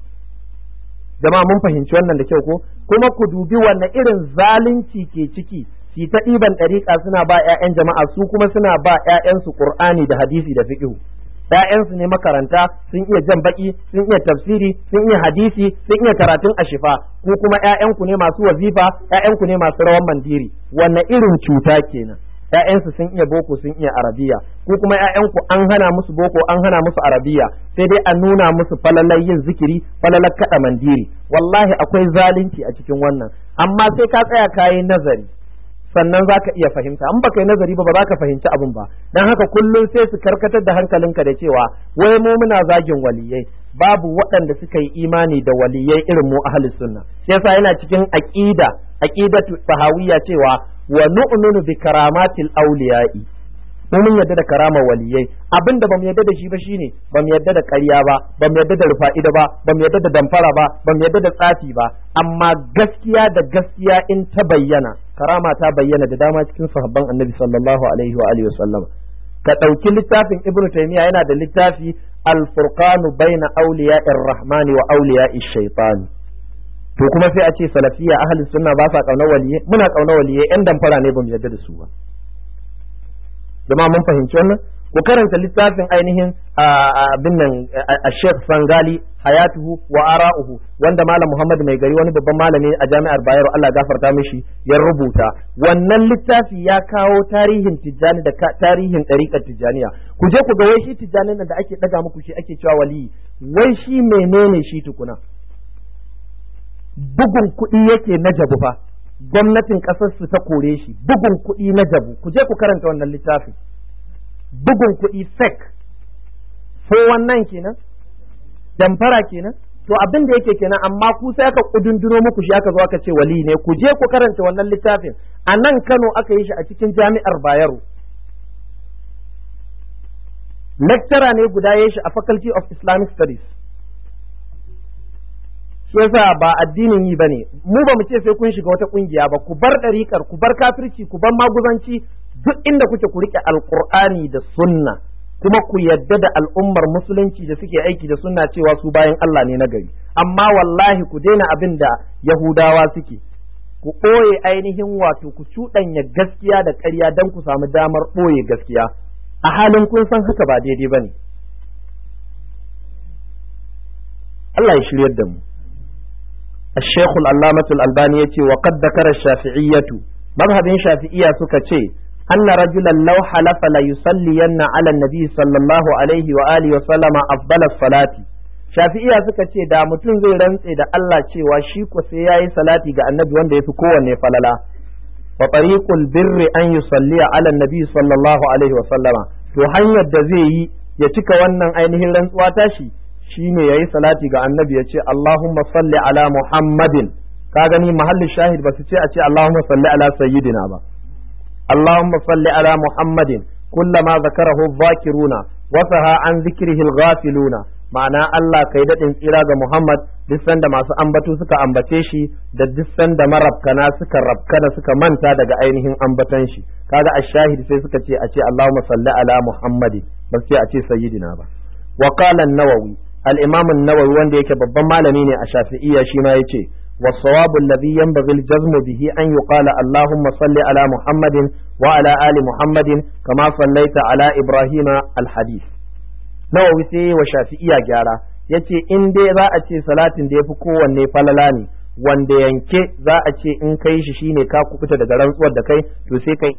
jama'a mun fahimci wannan da kyau ko kuma ku dubi wanne irin zalunci ke ciki su ta ɗiban ɗariƙa suna ba 'ya'yan jama'a su kuma suna ba 'ya'yansu qur'ani da hadisi da fiqh ‘ya'yansu ne makaranta sun iya jan baki sun iya tafsiri sun iya hadisi sun iya karatun ashifa ku kuma ‘ya'yanku ne masu wazifa ‘ya'yanku ne masu rawan mandiri wanne irin cuta kenan ‘ya'yansu sun iya boko sun iya arabiya ku kuma ‘ya'yanku an hana musu boko an hana musu arabiya sai dai a nuna musu falalar yin zikiri falalar kaɗa mandiri wallahi akwai zalunci a cikin wannan amma sai ka tsaya kayi nazari sannan za ka iya fahimta in baka yi nazari ba ba za ka fahimci abin ba don haka kullum sai su karkatar da hankalinka da cewa wai mu muna zagin waliyai babu waɗanda suka yi imani da waliyai irin mu ahli sunna shi yasa yana cikin aqida aqidatu sahawiyya cewa wa nu'minu bi karamatil awliya'i mu mun yadda da karama waliyai abin da bamu yadda da shi ba shine bamu yadda da ƙarya ba bamu yadda da rufa'ida ba bamu yadda da damfara ba bamu yadda da tsafi ba amma gaskiya da gaskiya in ta bayyana karama ta bayyana da dama cikin sahabban annabi sallallahu alaihi wa alihi wasallam ka ɗauki littafin ibnu taymiya yana da littafi al-furqanu baina awliya'ir rahmani wa awliya'ish shaytan to kuma sai a ce salafiya ahlus sunna ba sa kauna waliyai muna kauna waliyai yan damfara ne bamu yadda da su ba jama'a mun fahimci wannan ku karanta littafin ainihin abin nan a Sheikh Sangali hayatuhu wa ara'uhu wanda malam Muhammad mai gari wani babban malami a jami'ar Bayero Allah gafarta mishi ya rubuta wannan littafi ya kawo tarihin Tijjani da tarihin ɗariƙar Tijjaniya ku je ku ga wai shi Tijjanin da ake ɗaga muku shi ake cewa waliyi wai shi menene shi tukuna bugun kuɗi yake na jabu fa gwamnatin ƙasar su ta kore shi bugun kuɗi na jabu ku je ku karanta wannan littafin bugun kuɗi fake ko wannan kenan damfara kenan to abin da yake kenan amma ku sai aka kudunduro muku shi aka zo aka ce wali ne ku je ku karanta wannan littafin a nan Kano aka yi shi a cikin jami'ar Bayero lecturer ne guda ya shi a faculty of Islamic studies shi yasa ba addinin yi bane mu ba mu ce sai kun shiga wata kungiya ba ku bar ɗariƙar ku bar kafirci ku bar maguzanci duk inda kuke ku rike alqur'ani da sunna kuma ku yadda da al'ummar musulunci da suke aiki da sunna cewa su bayan Allah ne na gari amma wallahi ku daina abin da yahudawa suke ku ɓoye ainihin wato ku cuɗanya gaskiya da ƙarya don ku samu damar ɓoye gaskiya a halin kun san haka ba daidai ba ne Allah ya shiryar da mu الشيخ العلامة الألباني يتي وقد ذكر الشافعية مذهب شافعية سكتي أن رجلا لو حلف ليصلين على النبي صلى الله عليه وآله وسلم أفضل الصلاة shafi'iya suka ce da mutum zai rantse da Allah cewa shi ko sai yayi salati ga annabi wanda yafi kowanne falala wa tariqul birri an yusalli ala annabi sallallahu alaihi wa sallama to hanyar da zai yi ya cika wannan ainihin rantsuwa tashi shine yayi salati ga annabi ya ce Allahumma salli ala Muhammadin ka gani mahallin shahid ba su ce a ce Allahumma salli ala sayyidina ba Allahumma salli ala Muhammadin kullama zakarahu dhakiruna wa saha an zikrihi al-ghafiluna ma'ana Allah kai daɗin tsira ga Muhammad duk sanda masu ambatu suka ambace shi da duk sanda marabkana suka rabkana suka manta daga ainihin ambatan shi kaga ashahid sai suka ce a ce Allahumma salli ala Muhammadin ba sai a ce sayyidina ba wa qala an-nawawi al-imam an-nawawi wanda yake babban malami ne a shafi'iyya shi ma yace والصواب الذي ينبغي الجزم به أن يقال اللهم صل على محمد وعلى آل محمد كما صليت على إبراهيم الحديث nawawi sai wa shafi'iya gyara yace in dai za a ce salatin da yafi kowanne falala ne wanda yanke za a ce in kai shi shine ka kukuta daga rantsuwar da kai to sai kai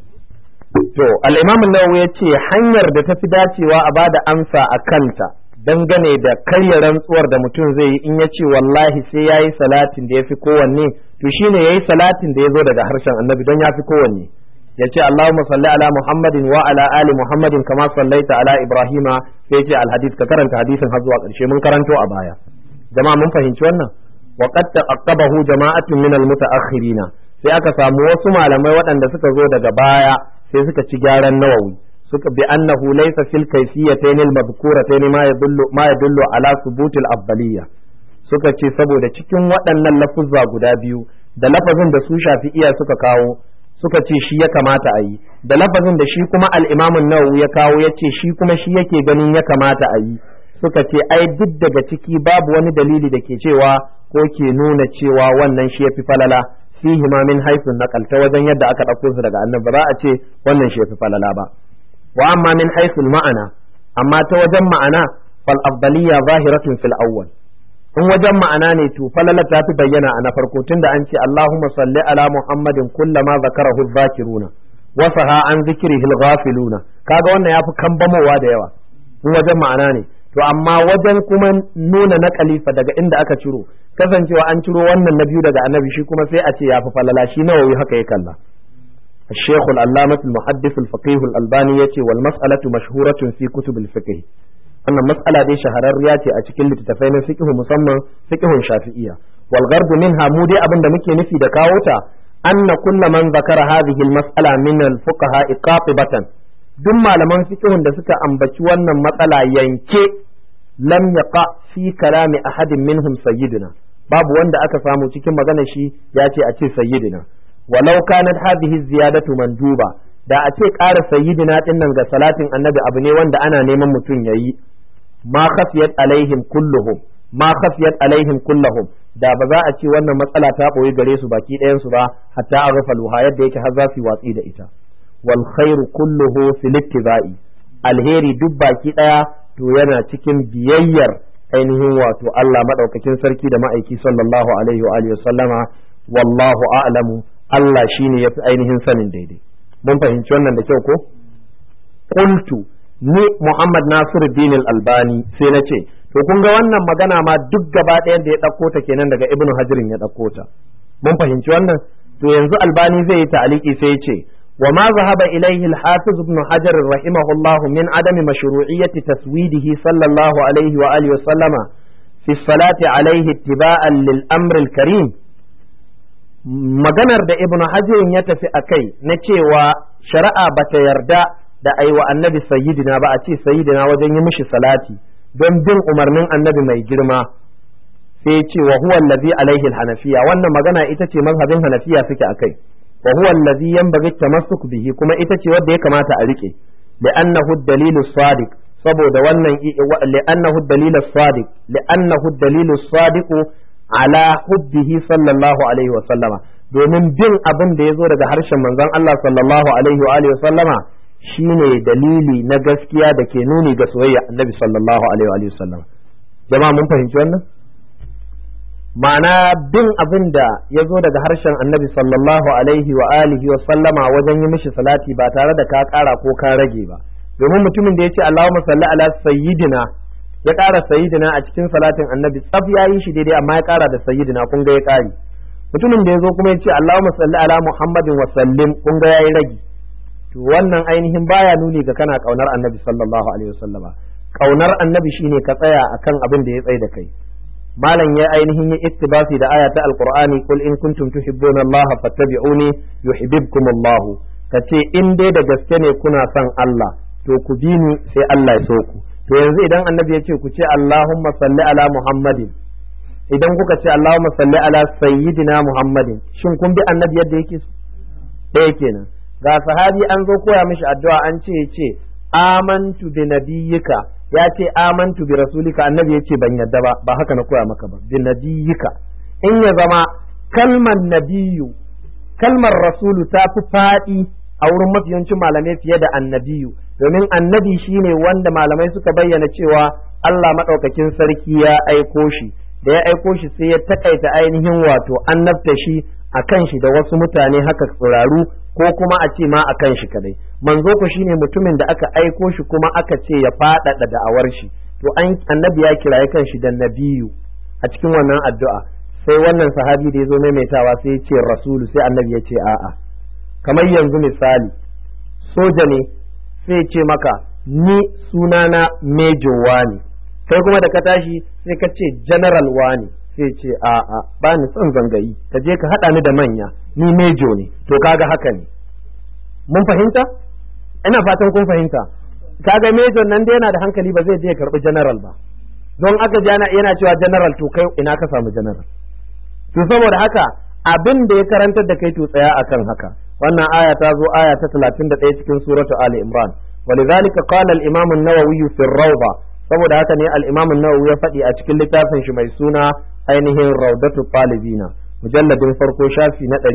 to al-imam an-nawawi yace hanyar da tafi dacewa a bada amsa a kanta dangane da karya rantsuwar da mutum zai yi in ya ce wallahi sai yayi salatin da yafi kowanne to shine yayi salatin da ya zo daga harshen annabi don yafi kowanne ya ce Allahumma salli ala Muhammadin wa ala ali Muhammadin kama sallaita ala Ibrahima sai ce alhadith ka karanta hadisin har zuwa ƙarshe mun karanto a baya jama'a mun fahimci wannan wa qad taqabahu jama'atun min almutaakhirina sai aka samu wasu malamai waɗanda suka zo daga baya sai suka ci gyaran nawawi suka bi annahu laysa fil kayfiyatayn almadhkuratayn ma yadullu ma yadullu ala thubutil afdaliyya suka ce saboda cikin waɗannan lafuzza guda biyu da lafazin da su shafi'iya suka kawo suka ce shi ya kamata a yi da lafazin da shi kuma al'imamun nawawi ya kawo ya ce shi kuma shi yake ganin ya kamata a yi suka ce ai duk daga ciki babu wani dalili da ke cewa ko ke nuna cewa wannan shi ya fi falala fihi ma min haifin naqal ta wajen yadda aka ɗauko su daga annabi ba za a ce wannan shi ya fi falala ba wa amma min haifin ma'ana amma ta wajen ma'ana fal afdaliyya zahiratun fil awwal in wajen ma'ana ne to falala ta fi bayyana a na farko tunda an ce Allahumma salli ala Muhammadin kullama zakarahu dhakiruna wa saha an zikrihi al-ghafiluna kaga wannan yafi kambamowa da yawa in wajen ma'ana ne to amma wajen kuma nuna na kalifa daga inda aka ciro kasancewa an ciro wannan na biyu daga annabi shi kuma sai a ce yafi falala shi nawawi haka ya kalla الشيخ العلامة المحدث الفقيه الألباني يتي والمسألة مشهورة في كتب الفقه wannan mas'ala dai shahararriya ce a cikin littattafai na fiqh musamman fiqhun shafi'iyya wal ghardu minha mu dai abin da muke nufi da kawo ta anna kullu man zakara hadhihi al mas'ala min al fuqaha iqatibatan duk malaman fiqhun da suka ambaci wannan matsala yanke lam yaqa fi kalami ahadin minhum sayyidina babu wanda aka samu cikin magana shi ya ce a ce sayyidina walau kanat hadhihi ziyadatu manduba da a ce ƙara sayyidina din nan ga salatin annabi abu ne wanda ana neman mutum yayi ma khafiyat alaihim kulluhum ma khafiyat alaihim kulluhum da ba za a ce wannan matsala ta boye gare su baki ɗayan su ba hatta a rufa luha yadda yake har za su watsi da ita wal khairu kulluhu fil ittiba'i alheri duk baki ɗaya to yana cikin biyayyar ainihin wato Allah madaukakin sarki da ma'aiki sallallahu alaihi wa alihi sallama wallahu a'lamu Allah shine yafi ainihin sanin daidai mun fahimci wannan da kyau ko qultu ni Muhammad Nasiruddin Al-Albani sai na ce to kun ga wannan magana ma duk gaba ɗayan da ya ɗauko ta kenan daga Ibn Hajirin ya ɗauko ta mun fahimci wannan to yanzu Albani zai yi ta'aliki sai ya ce wa ma zahaba ilayhi al-Hafiz Ibn Hajar rahimahullah min adami mashru'iyyati taswidihi sallallahu alaihi wa alihi wa sallama fi salati alaihi ittiba'an lil amr al-karim maganar da ibnu hajirin ya tafi a kai na cewa shari'a bata yarda da aiwa annabi sayyidina ba a ce sayyidina wajen yi mishi salati don bin umarnin annabi mai girma sai ce wa huwa allazi alaihi hanafiya wannan magana ita ce mazhabin hanafiya suke akai wa huwa allazi yanbaghi tamassuk bihi kuma ita ce wadda ya kamata a rike li'annahu dalilu sadiq saboda wannan li'annahu dalilu sadiq li'annahu dalilu sadiq ala hubbihi sallallahu alaihi wa sallama domin bin abin da ya zo daga harshen manzon Allah sallallahu alaihi wa alihi wa sallama shine dalili na gaskiya da ke nuni ga soyayya annabi sallallahu alaihi wa alihi wa sallama jama'a mun fahimci wannan ma'ana bin abin da ya zo daga harshen annabi sallallahu alaihi wa alihi wa sallama wajen yi mishi salati ba tare da ka kara ko ka rage ba domin mutumin da ya ce Allahumma salli ala sayyidina ya kara sayyidina a cikin salatin annabi tsaf ya yi shi daidai amma ya kara da sayyidina kun ga ya kare mutumin da ya zo kuma ya ce Allahumma salli ala Muhammadin wa sallim kun ga ya yi ragi to wannan ainihin baya nuni ga kana kaunar annabi sallallahu alaihi wa sallama kaunar annabi shine ka tsaya akan abin da ya tsaye da kai malam ya ainihin yi ittibasi da aya ta alqur'ani kul in kuntum tuhibbuna allaha fattabi'uni yuhibbukum allah kace in dai da gaske ne kuna son Allah to ku bi ni sai Allah ya so ku to yanzu idan annabi ya ce ku ce allahumma salli ala muhammadin idan kuka ce allahumma salli ala sayyidina muhammadin shin kun bi annabi yadda yake so ɗaya kenan ga sahabi an zo koya mishi addu'a an ce ya ce amantu bi nabiyyika ya ce amantu bi rasulika annabi ya ce ban yadda ba ba haka na koya maka ba bi nabiyika in ya zama kalmar nabiyu kalmar rasulu ta fi faɗi a wurin mafiyancin malamai fiye da annabiyu domin annabi shine wanda malamai suka bayyana cewa Allah maɗaukakin sarki ya aiko shi da ya aiko shi sai ya takaita ainihin wato annabta shi a kan shi da wasu mutane haka tsiraru ko kuma a ce ma a kan shi kadai manzo ku shine mutumin da aka aiko shi kuma aka ce ya faɗaɗa da'awar shi to an annabi ya kiraye kan shi da nabiyu a cikin wannan addu'a sai wannan sahabi da ya zo maimaitawa sai ya ce rasulu sai annabi ya ce a'a kamar yanzu misali soja ne sai ce maka ni sunana mejo wani kai kuma da ka tashi sai ka ce general wani sai ce a'a ba ni son zangayi ka je ka haɗa ni da manya ni mejo ne to kaga haka ne mun fahimta ina fatan kun fahimta kaga mejo nan da yana da hankali ba zai je ya karɓi general ba don aka ji yana cewa general to kai ina ka samu general to saboda haka abin da ya karantar da kai to tsaya akan haka wannan aya ta zo aya ta 31 cikin suratu ali imran ولذلك قال الإمام النووي في الروضة saboda haka ne al-Imam an-Nawawi ya faɗi a cikin littafin shi mai suna ainihin Rawdatu Talibina mujalladin farko shafi na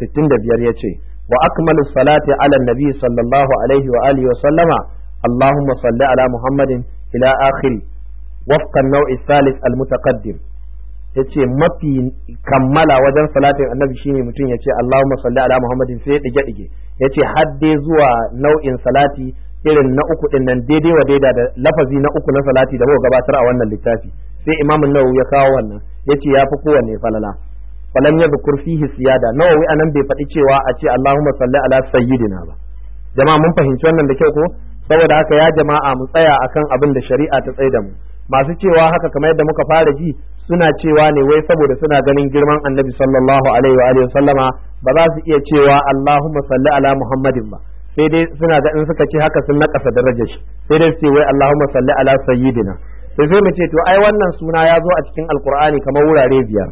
265 yace wa akmalu salati ala nabi sallallahu alaihi wa alihi wa sallama Allahumma salli ala Muhammadin ila akhiri wafqa an-naw'i thalith al-mutaqaddim yace mafi kammala wajen salatin annabi shine mutum yace Allahumma salli ala Muhammadin sai ya dige dige yace hadde zuwa nau'in salati irin na uku din nan daidai wa daida da lafazi na uku na salati da muka gabatar a wannan littafi sai Imam Nawawi ya kawo wannan yace yafi kowanne falala falam yadhkur fihi siyada Nawawi anan bai faɗi cewa a ce Allahumma salli ala sayyidina ba jama'a mun fahimci wannan da kyau ko saboda haka ya jama'a mu tsaya akan abin da shari'a ta tsaye da mu masu cewa haka kamar yadda muka fara ji suna cewa ne wai saboda suna ganin girman annabi sallallahu alaihi wa alihi sallama ba za su iya cewa Allahumma salli ala Muhammadin ba sai dai suna ga in suka ce haka sun nakasa darajar shi sai dai su ce wai Allahumma salli ala sayyidina sai sai mu ce to ai wannan suna ya zo a cikin alqur'ani kamar wurare biyar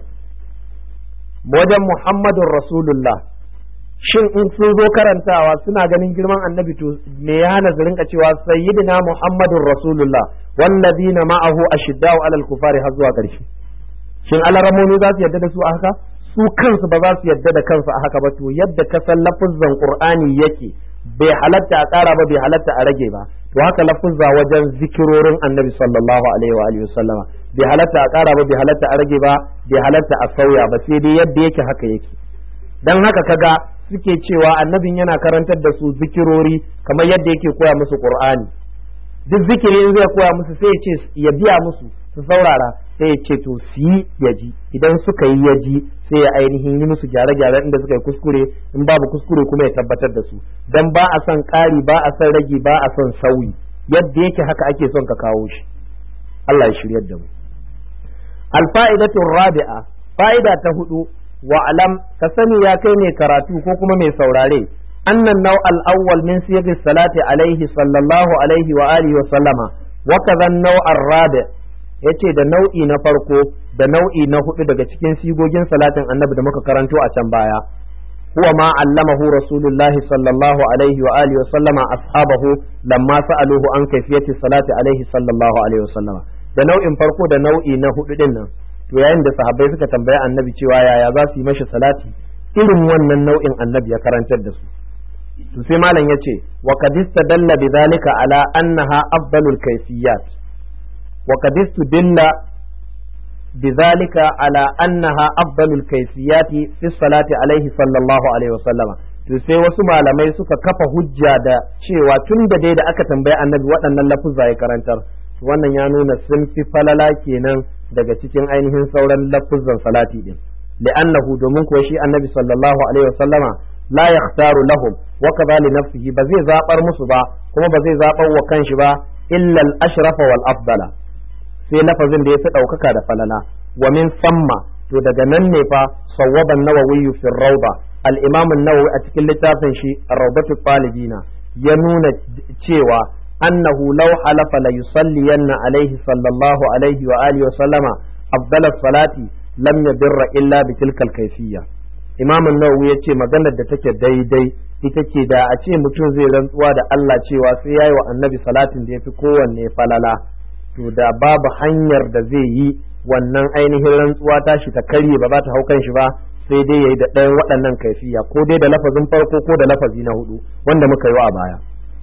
wajen Muhammadun Rasulullah shin in sun zo karantawa suna ganin girman annabi to me ya hana su rinka cewa sayyidina Muhammadun Rasulullah wallazina ma'ahu ashiddau alal kufari har zuwa ƙarshe shin alaramomi za su yadda da su a haka su kansu ba za su yadda da kansu a haka ba to yadda ka san lafuzzan qur'ani yake bai halatta a ƙara ba bai halatta a rage ba to haka lafuzza wajen zikirorin annabi sallallahu alaihi wa alihi wasallama bai halatta a ƙara ba bai halatta a rage ba bai halatta a sauya ba sai dai yadda yake haka yake dan haka kaga suke cewa annabin yana karantar da su zikirori kamar yadda yake koya musu qur'ani duk zikiri in zai koya musu sai ya ce ya biya musu su saurara sai ya ce to su yi ya ji idan suka yi ya ji sai ya ainihin yi musu gyare-gyare inda suka yi kuskure in babu kuskure kuma ya tabbatar da su dan ba a son ƙari ba a son rage ba a son sauyi yadda yake haka ake son ka kawo shi Allah ya shiryar da mu alfa'idatu rabi'a fa'ida ta hudu wa alam ka sani ya kai mai karatu ko kuma mai saurare annan nau al-awwal min siyaqi salati alaihi sallallahu alaihi wa alihi wa sallama wa kadhan nau ar-rabi yace da nau'i na farko da nau'i na hudu daga cikin sigogin salatin annabi da muka karanto a can baya huwa ma allamahu rasulullahi sallallahu alaihi wa alihi wa sallama ashabahu lamma sa'aluhu an kayfiyati salati alaihi sallallahu alaihi wa sallama da nau'in farko da nau'i na hudu din nan to yayin da sahabbai suka tambaya annabi cewa yaya za su yi mashi salati irin wannan nau'in annabi ya karantar da su to sai malam yace wa qad istadalla bidhalika ala annaha afdalul kayfiyat wa qad istadalla bidhalika ala annaha afdalul kayfiyat fi salati alaihi sallallahu alaihi wa sallama to sai wasu malamai suka kafa hujja da cewa tun da dai da aka tambayi annabi waɗannan lafuzza ya karantar wannan ya nuna sun fi falala kenan daga cikin ainihin sauran lafuzzan salati din li'annahu domin kuwa shi annabi sallallahu alaihi wasallama la yakhtaru lahum wa kadha li nafsihi ba zai zabar musu ba kuma ba zai zabar wa kanshi ba illa al-ashrafa wal afdala sai lafazin da ya fi daukaka da falala wa min samma to daga nan ne fa sawwaba an-nawawi fi rawda al-imam an-nawawi a cikin littafin shi ar-rawdatu talibina ya nuna cewa أنه لو حلف ليصلين عليه صلى الله عليه وآله وسلم أفضل الصلاة لم يبر إلا بتلك الكيفية إمام النووي يتي مغانا da take daidai ita ce da a ce mutum zai rantsuwa da Allah cewa sai yayi wa annabi salatin da yafi kowanne falala to da babu hanyar da zai yi wannan ainihin rantsuwa tashi ta karye ba za ta hau kan shi ba sai dai yayi da ɗayan waɗannan kaifiya ko dai da lafazin farko ko da lafazi na hudu wanda muka yi a baya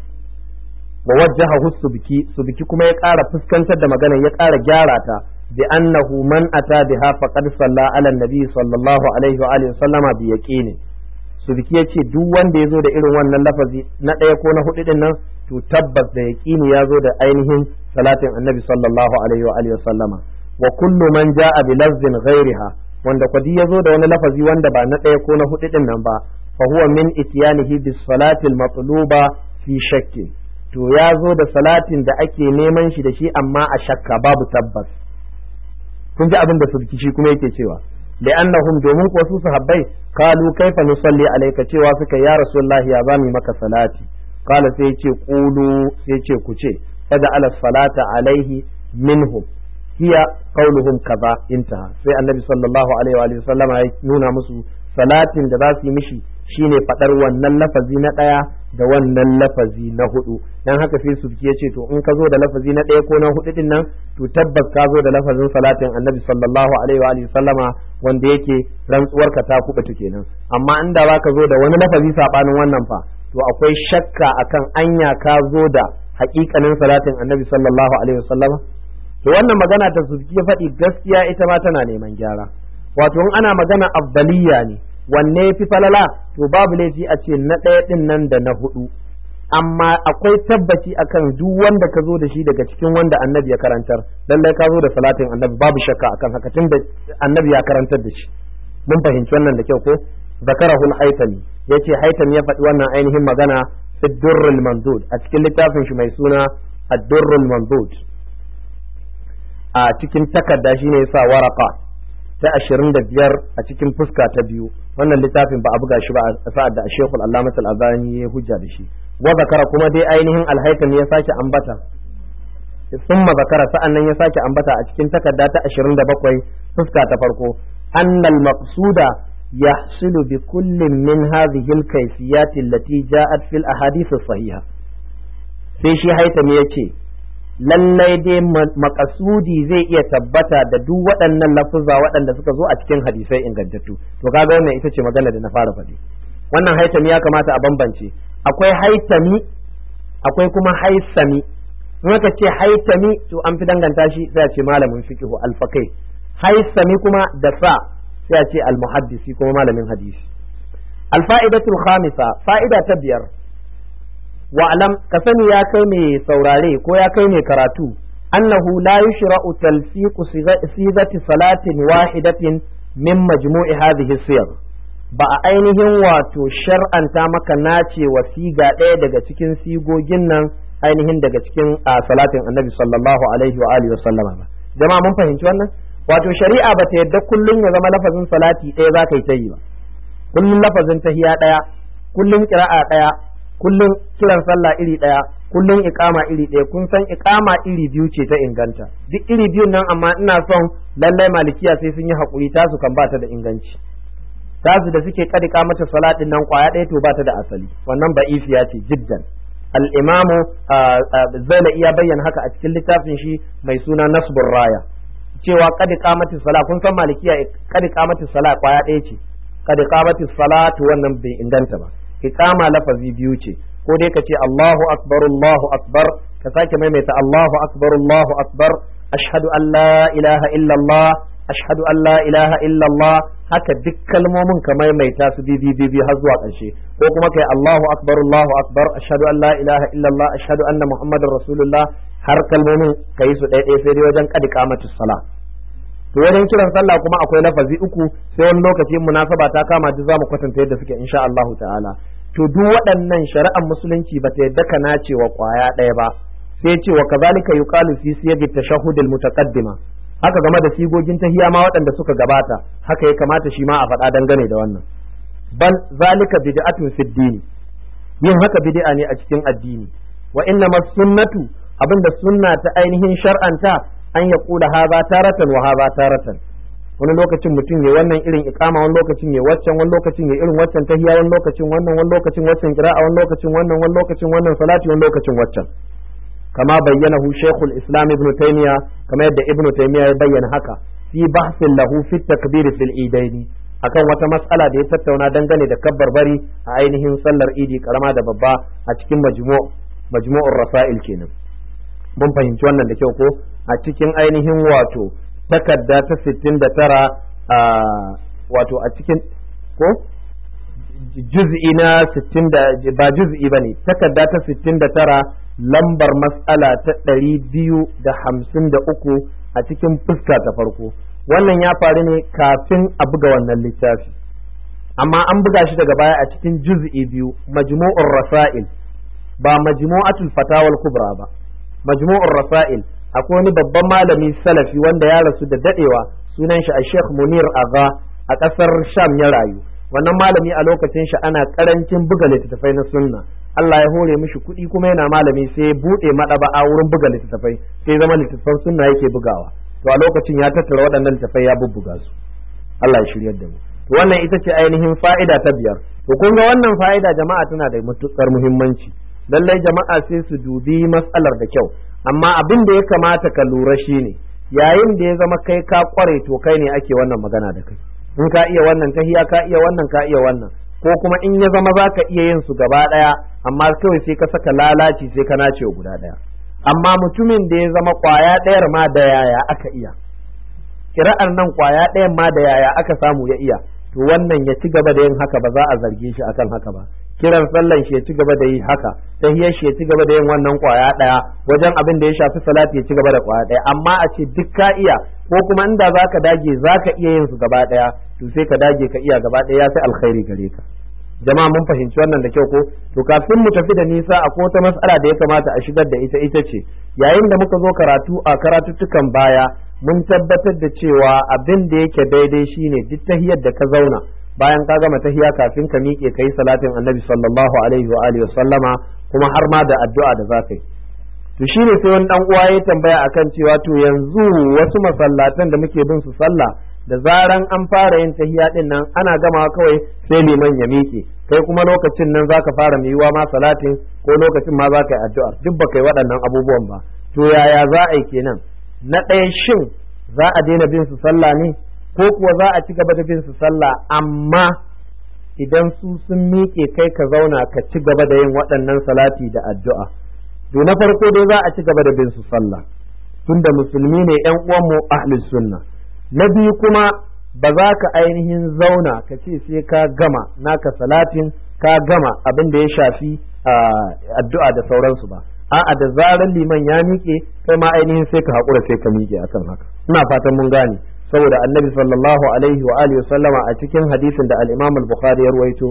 wa wajjahahu subki subki kuma ya ƙara fuskantar da magana ya ƙara gyara ta bi annahu man ata biha faqad salla ala nabi sallallahu alaihi wa alihi sallama bi yaqini subki yace duk wanda yazo da irin wannan lafazi na ɗaya ko na hudu din nan to tabbas da yaqini yazo da ainihin salatin annabi sallallahu alaihi wa alihi sallama wa kullu man jaa bi lafzin ghairiha wanda kwadi yazo da wani lafazi wanda ba na ɗaya ko na hudu din nan ba fa huwa min ityanihi bis salati al matluba fi shakkin to ya zo da salatin da ake neman shi da shi amma a shakka babu tabbas kun ji abin da sulki shi kuma yake cewa li'annahum domin kuwa su sahabbai kalu kaifa nusalli alayka cewa suka ya rasulullahi ya zami maka salati kala sai ce qulu sai ce ku ce fada ala salata alaihi minhum hiya qauluhum kaza intaha sai annabi sallallahu alaihi wa sallama ya nuna musu salatin da za su yi mishi shine fadar wannan lafazi na daya da wannan lafazi na hudu dan haka sai su ya ce to in ka zo da lafazi na ɗaya ko na hudu din nan to tabbas ka zo da lafazin salatin annabi sallallahu alaihi wa alihi sallama wanda yake rantsuwar ka ta kubuta kenan amma inda za ka zo da wani lafazi sabanin wannan fa to akwai shakka akan anya ka zo da haƙiƙanin salatin annabi sallallahu alaihi wa sallama to wannan magana ta su ya faɗi gaskiya ita ma tana neman gyara wato in ana magana afdaliya ne wanne fi falala to babu laifi a ce na ɗaya ɗin nan da na hudu amma akwai tabbaci akan duk wanda ka zo da shi daga cikin wanda annabi ya karantar lallai ka zo da salatin annabi babu shakka akan haka tun da annabi ya karantar da shi mun fahimci wannan da kyau ko zakarahul haitami yace haitami ya faɗi wannan ainihin magana fi durrul mandud a cikin littafin shi mai suna ad-durrul mandud a cikin takarda shine yasa waraka ta ashirin da biyar a cikin fuska ta biyu wannan littafin ba a buga shi ba a sa'ad da shekul allamat al-azani ya hujja da shi wa zakara kuma dai ainihin alhaikan ya sake ambata summa zakara sa'annan ya sake ambata a cikin takarda ta ashirin da bakwai fuska ta farko annal maqsuda يحصل بكل من هذه الكيفيات التي جاءت في الأحاديث الصحيحة sai shi haitam ya ce lallai dai makasudi zai iya tabbata da duk waɗannan lafuzza waɗanda suka zo a cikin hadisai ingantattu to kaga wannan ita ce magana da na fara faɗi wannan haitami ya kamata a bambance akwai haitami akwai kuma haisami in aka ce haitami to an fi danganta shi sai a ce malamin fiqhu alfakai haisami kuma da sa sai a ce almuhaddisi kuma malamin hadisi alfa'idatul khamisa fa'ida ta biyar wa'alam ka sani ya kai mai saurare ko ya kai mai karatu annahu la yushra'u talfiqu sigati salatin wahidatin min majmu'i hadhihi siyar ba a ainihin wato shar'anta maka nace wa siga ɗaya daga cikin sigogin nan ainihin daga cikin salatin annabi sallallahu alaihi wa alihi wa sallama ba jama'a mun fahimci wannan wato shari'a ba ta yadda kullum ya zama lafazin salati ɗaya za ka yi ta yi ba kullum lafazin tahiya ɗaya kullum kira'a ɗaya kullum kiran sallah iri ɗaya kullum iqama iri ɗaya kun san iqama iri biyu ce ta inganta duk iri biyun nan amma ina son lallai malikiya sai sun yi haƙuri tasu kan ba ta da inganci tasu da suke kadika mata salatin nan kwaya ɗaya to ba ta da asali wannan ba'ifiya ce jiddan al-imamu zaina iya bayyana haka a cikin littafin shi mai suna nasbur raya cewa kadika mata sala kun san malikiya kadika mata sala kwaya ɗaya ce kadika mata salatu wannan bai inganta ba iqama lafazi biyu ce ko dai ka ce Allahu akbar Allahu akbar ka sake maimaita Allahu akbar Allahu akbar ashhadu an la ilaha illallah ashhadu an la ilaha illallah haka duk kalmomin ka maimaita su bi bi bi har zuwa ƙarshe ko kuma kai Allahu akbar Allahu akbar ashhadu an la ilaha illallah ashhadu anna muhammadar rasulullah har kalmomin ka yi su ɗaya ɗaya sai dai wajen kadi kamatu sala to wajen kiran sallah kuma akwai lafazi uku sai wani lokaci munasaba ta kama duk zamu kwatanta yadda suke insha Allah ta'ala to duk waɗannan shari'ar musulunci ba ta yadda ka nace wa kwaya ɗaya ba sai ce wa kazalika yuqalu fi siyagi tashahhud al-mutaqaddima haka game da sigogin tahiya ma waɗanda suka gabata haka ya kamata shi ma a faɗa dangane da wannan bal zalika bid'atun fid dini yin haka bid'a ne a cikin addini wa inna sunnatu abinda sunna ta ainihin shar'anta an ya kula haza taratan wa haza taratan wani lokacin mutum ya wannan irin ikama wani lokacin ya waccan wani lokacin ya irin waccan tahiya wani lokacin wannan wani lokacin waccan qira'a wani lokacin wannan wani lokacin wannan salati wani lokacin waccan kama bayyanahu shaykhul islam ibn taymiya kama yadda ibn taymiya ya bayyana haka fi bahsin lahu fi takbir fil idaini akan wata mas'ala da ya tattauna dangane da kabbar bari a ainihin sallar idi karama da babba a cikin majmu' majmu'ur rasail kenan mun fahimci wannan da kyau ko a cikin ainihin wato takarda ta 69 a wato a cikin ko juz'i na 60 ba juz'i bane takarda ta 69 lambar mas'ala ta 253 a cikin fuska ta farko wannan ya faru ne kafin a buga wannan littafi amma an buga shi daga baya a cikin juz'i biyu majmu'ur rasail ba majmu'atul fatawal kubra ba majmu'ur rasail akwai wani babban malami salafi wanda ya rasu da dadewa sunan shi a Sheikh Munir Agha a kasar Sham ya rayu wannan malami a lokacin shi ana karancin buga littattafai na sunna Allah ya hore mishi kuɗi kuma yana malami sai ya buɗe maɗaba'a wurin buga littattafai sai zama littattafan sunna yake bugawa to a lokacin ya tattara waɗannan littattafai ya bubbuga su Allah ya shiryar da mu to wannan ita ce ainihin fa'ida ta biyar to kun ga wannan fa'ida jama'a tana da matuƙar muhimmanci lallai jama'a sai su dubi matsalar da kyau amma abin da ya kamata ka lura shine yayin da ya zama kai ka kware to kai ne ake wannan magana da kai in ka iya wannan tahiya ka iya wannan ka iya wannan ko kuma in ya zama za ka iya yin su gaba ɗaya amma kawai sai ka saka lalaci sai ka nace guda ɗaya amma mutumin da ya zama kwaya ɗayar ma da yaya aka iya kira'ar nan kwaya ɗayan ma da yaya aka samu ya iya to wannan ya ci gaba da yin haka ba za a zarge shi akan haka ba kiran sallan shi ya ci gaba da yi haka tahiyar shi ya ci gaba da yin wannan kwaya ɗaya wajen abin da ya shafi salati ya ci gaba da kwaya ɗaya amma a ce duk ka iya ko kuma inda zaka dage zaka iya yin su gaba ɗaya to sai ka dage ka iya gaba ɗaya ya sai alkhairi gare ka jama'a mun fahimci wannan da kyau ko to kafin mu tafi da nisa a wata matsala da ya kamata a shigar da ita ita ce yayin da muka zo karatu a karatuttukan baya mun tabbatar da cewa abin da yake daidai shine duk tahiyar da ka zauna bayan ka gama tahiya kafin ka miƙe kai salatin annabi sallallahu alaihi wa alihi sallama kuma har ma da addu'a da za ka yi to shine sai wani dan uwa ya tambaya akan cewa to yanzu wasu masallatan da muke bin su sallah da zaran an fara yin tahiya din nan ana gama kawai sai liman ya miƙe kai kuma lokacin nan zaka fara miyuwa ma salatin ko lokacin ma zaka yi addu'a duk baka yi waɗannan abubuwan ba to yaya za a yi kenan na ɗaya shin za a daina bin su sallah ne ko kuwa za a ci gaba da bin su sallah amma idan su sun miƙe kai ka zauna ka ci gaba da yin waɗannan salati da addu'a to na farko dai za a ci gaba da bin su sallah tunda musulmi ne ƴan uwanmu ahlus sunna na biyu kuma ba za ka ainihin zauna ka ce sai ka gama naka salatin ka gama abin da ya shafi addu'a da sauransu ba a'a da zarar liman ya miƙe kai ma ainihin sai ka haƙura sai ka miƙe akan haka ina fatan mun gane saboda annabi sallallahu alaihi wa alihi sallama a cikin hadisin da al-imam al-bukhari ya ruwaito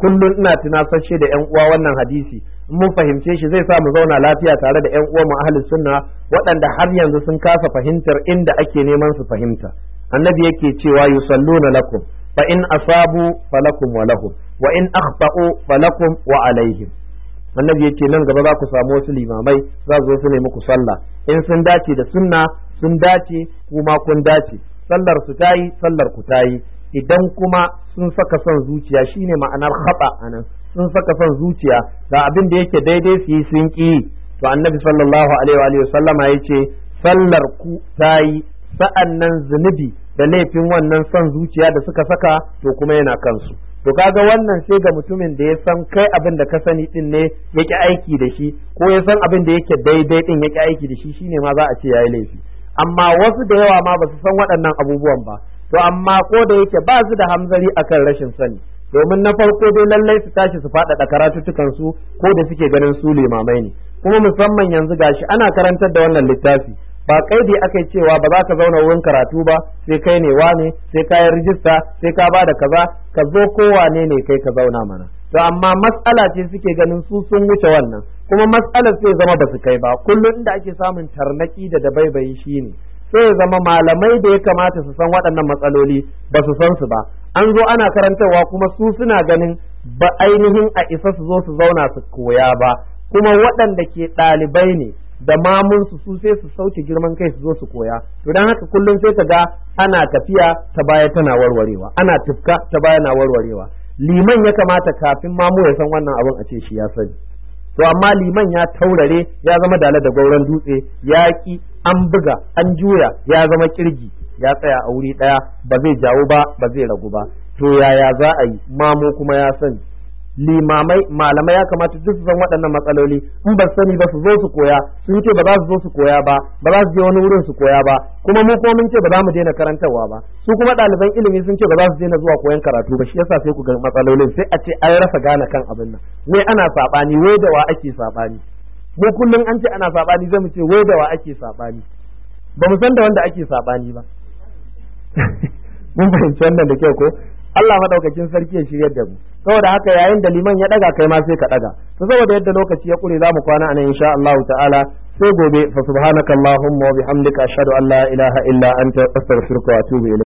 kullum ina tunasashe da yan uwa wannan hadisi in mun fahimce shi zai sa mu zauna lafiya tare da yan uwa mu ahlus sunna waɗanda har yanzu sun kasa fahimtar inda ake neman su fahimta annabi yake cewa yusalluna lakum fa in asabu falakum wa lahum wa in akhta'u falakum wa alaihim annabi yake nan gaba za ku samu wasu limamai za su zo su nemi ku sallah in sun dace da sunna sun dace kuma kun dace sallar su tayi sallar ku tayi idan kuma sun saka son zuciya shine ma'anar khata anan sun saka son zuciya ga abin da yake daidai su yi sun ki to annabi sallallahu alaihi wa sallama yace sallar ku tayi sa'annan zunubi da laifin wannan son zuciya da suka saka to kuma yana kansu to kaga wannan sai ga mutumin da ya san kai abin da ka sani din ne yake aiki da shi ko ya san abin da yake daidai din yake aiki da shi shine ma za a ce yayi laifi amma wasu da yawa ma ba su san waɗannan abubuwan ba to amma ko da yake ba su da hamzari akan rashin sani domin na farko dai lallai su tashi su faɗaɗa karatuttukan su ko da suke ganin su limamai ne kuma musamman yanzu gashi ana karantar da wannan littafi ba kaidi aka yi cewa ba za ka zauna wurin karatu ba sai kai ne wane sai ka yi rijista sai ka ba da kaza ka zo kowane ne kai ka zauna mana to amma matsala ce suke ganin su sun wuce wannan kuma matsalar sai zama ba su kai ba kullum inda ake samun tarnaki da dabaibayi shine sai zama malamai da ya kamata su san waɗannan matsaloli ba su san su ba an zo ana karantarwa kuma su suna ganin ba ainihin a isa su zo su zauna su koya ba kuma waɗanda ke ɗalibai ne da mamunsu su sai su sauke girman kai su zo su koya to dan haka kullum sai ka ga ana tafiya ta baya tana warwarewa ana tufka ta baya na warwarewa liman ya kamata kafin mamu ya san wannan abin a ce shi ya sani to amma liman ya taurare ya zama dala da gauran dutse ya ki an buga an juya ya zama kirgi ya tsaya a wuri daya ba zai jawo ba ba zai ragu ba to yaya za a yi mamu kuma ya sani limamai malamai ya kamata duk su san waɗannan matsaloli in ba sani ba su zo su koya sun ce ba za su zo su koya ba ba za su je wani wurin su koya ba kuma mu kuma mun ce ba za mu daina karantarwa ba su kuma ɗaliban ilimi sun ce ba za su daina zuwa koyan karatu ba shi yasa sai ku ga matsalolin sai a ce an rasa gane kan abin nan wai ana saɓani wai da wa ake saɓani mu kullum an ce ana saɓani zai mu ce wai da wa ake saɓani ba mu san da wanda ake saɓani ba mun fahimci wannan da kyau ko Allah madaukakin sarki ya shiryar da mu saboda haka yayin da liman ya daga kai ma sai ka daga to saboda yadda lokaci ya kure zamu kwana anan insha Allah ta'ala sai gobe fa subhanakallahumma wa bihamdika ashhadu an la ilaha illa anta astaghfiruka wa atubu ilayk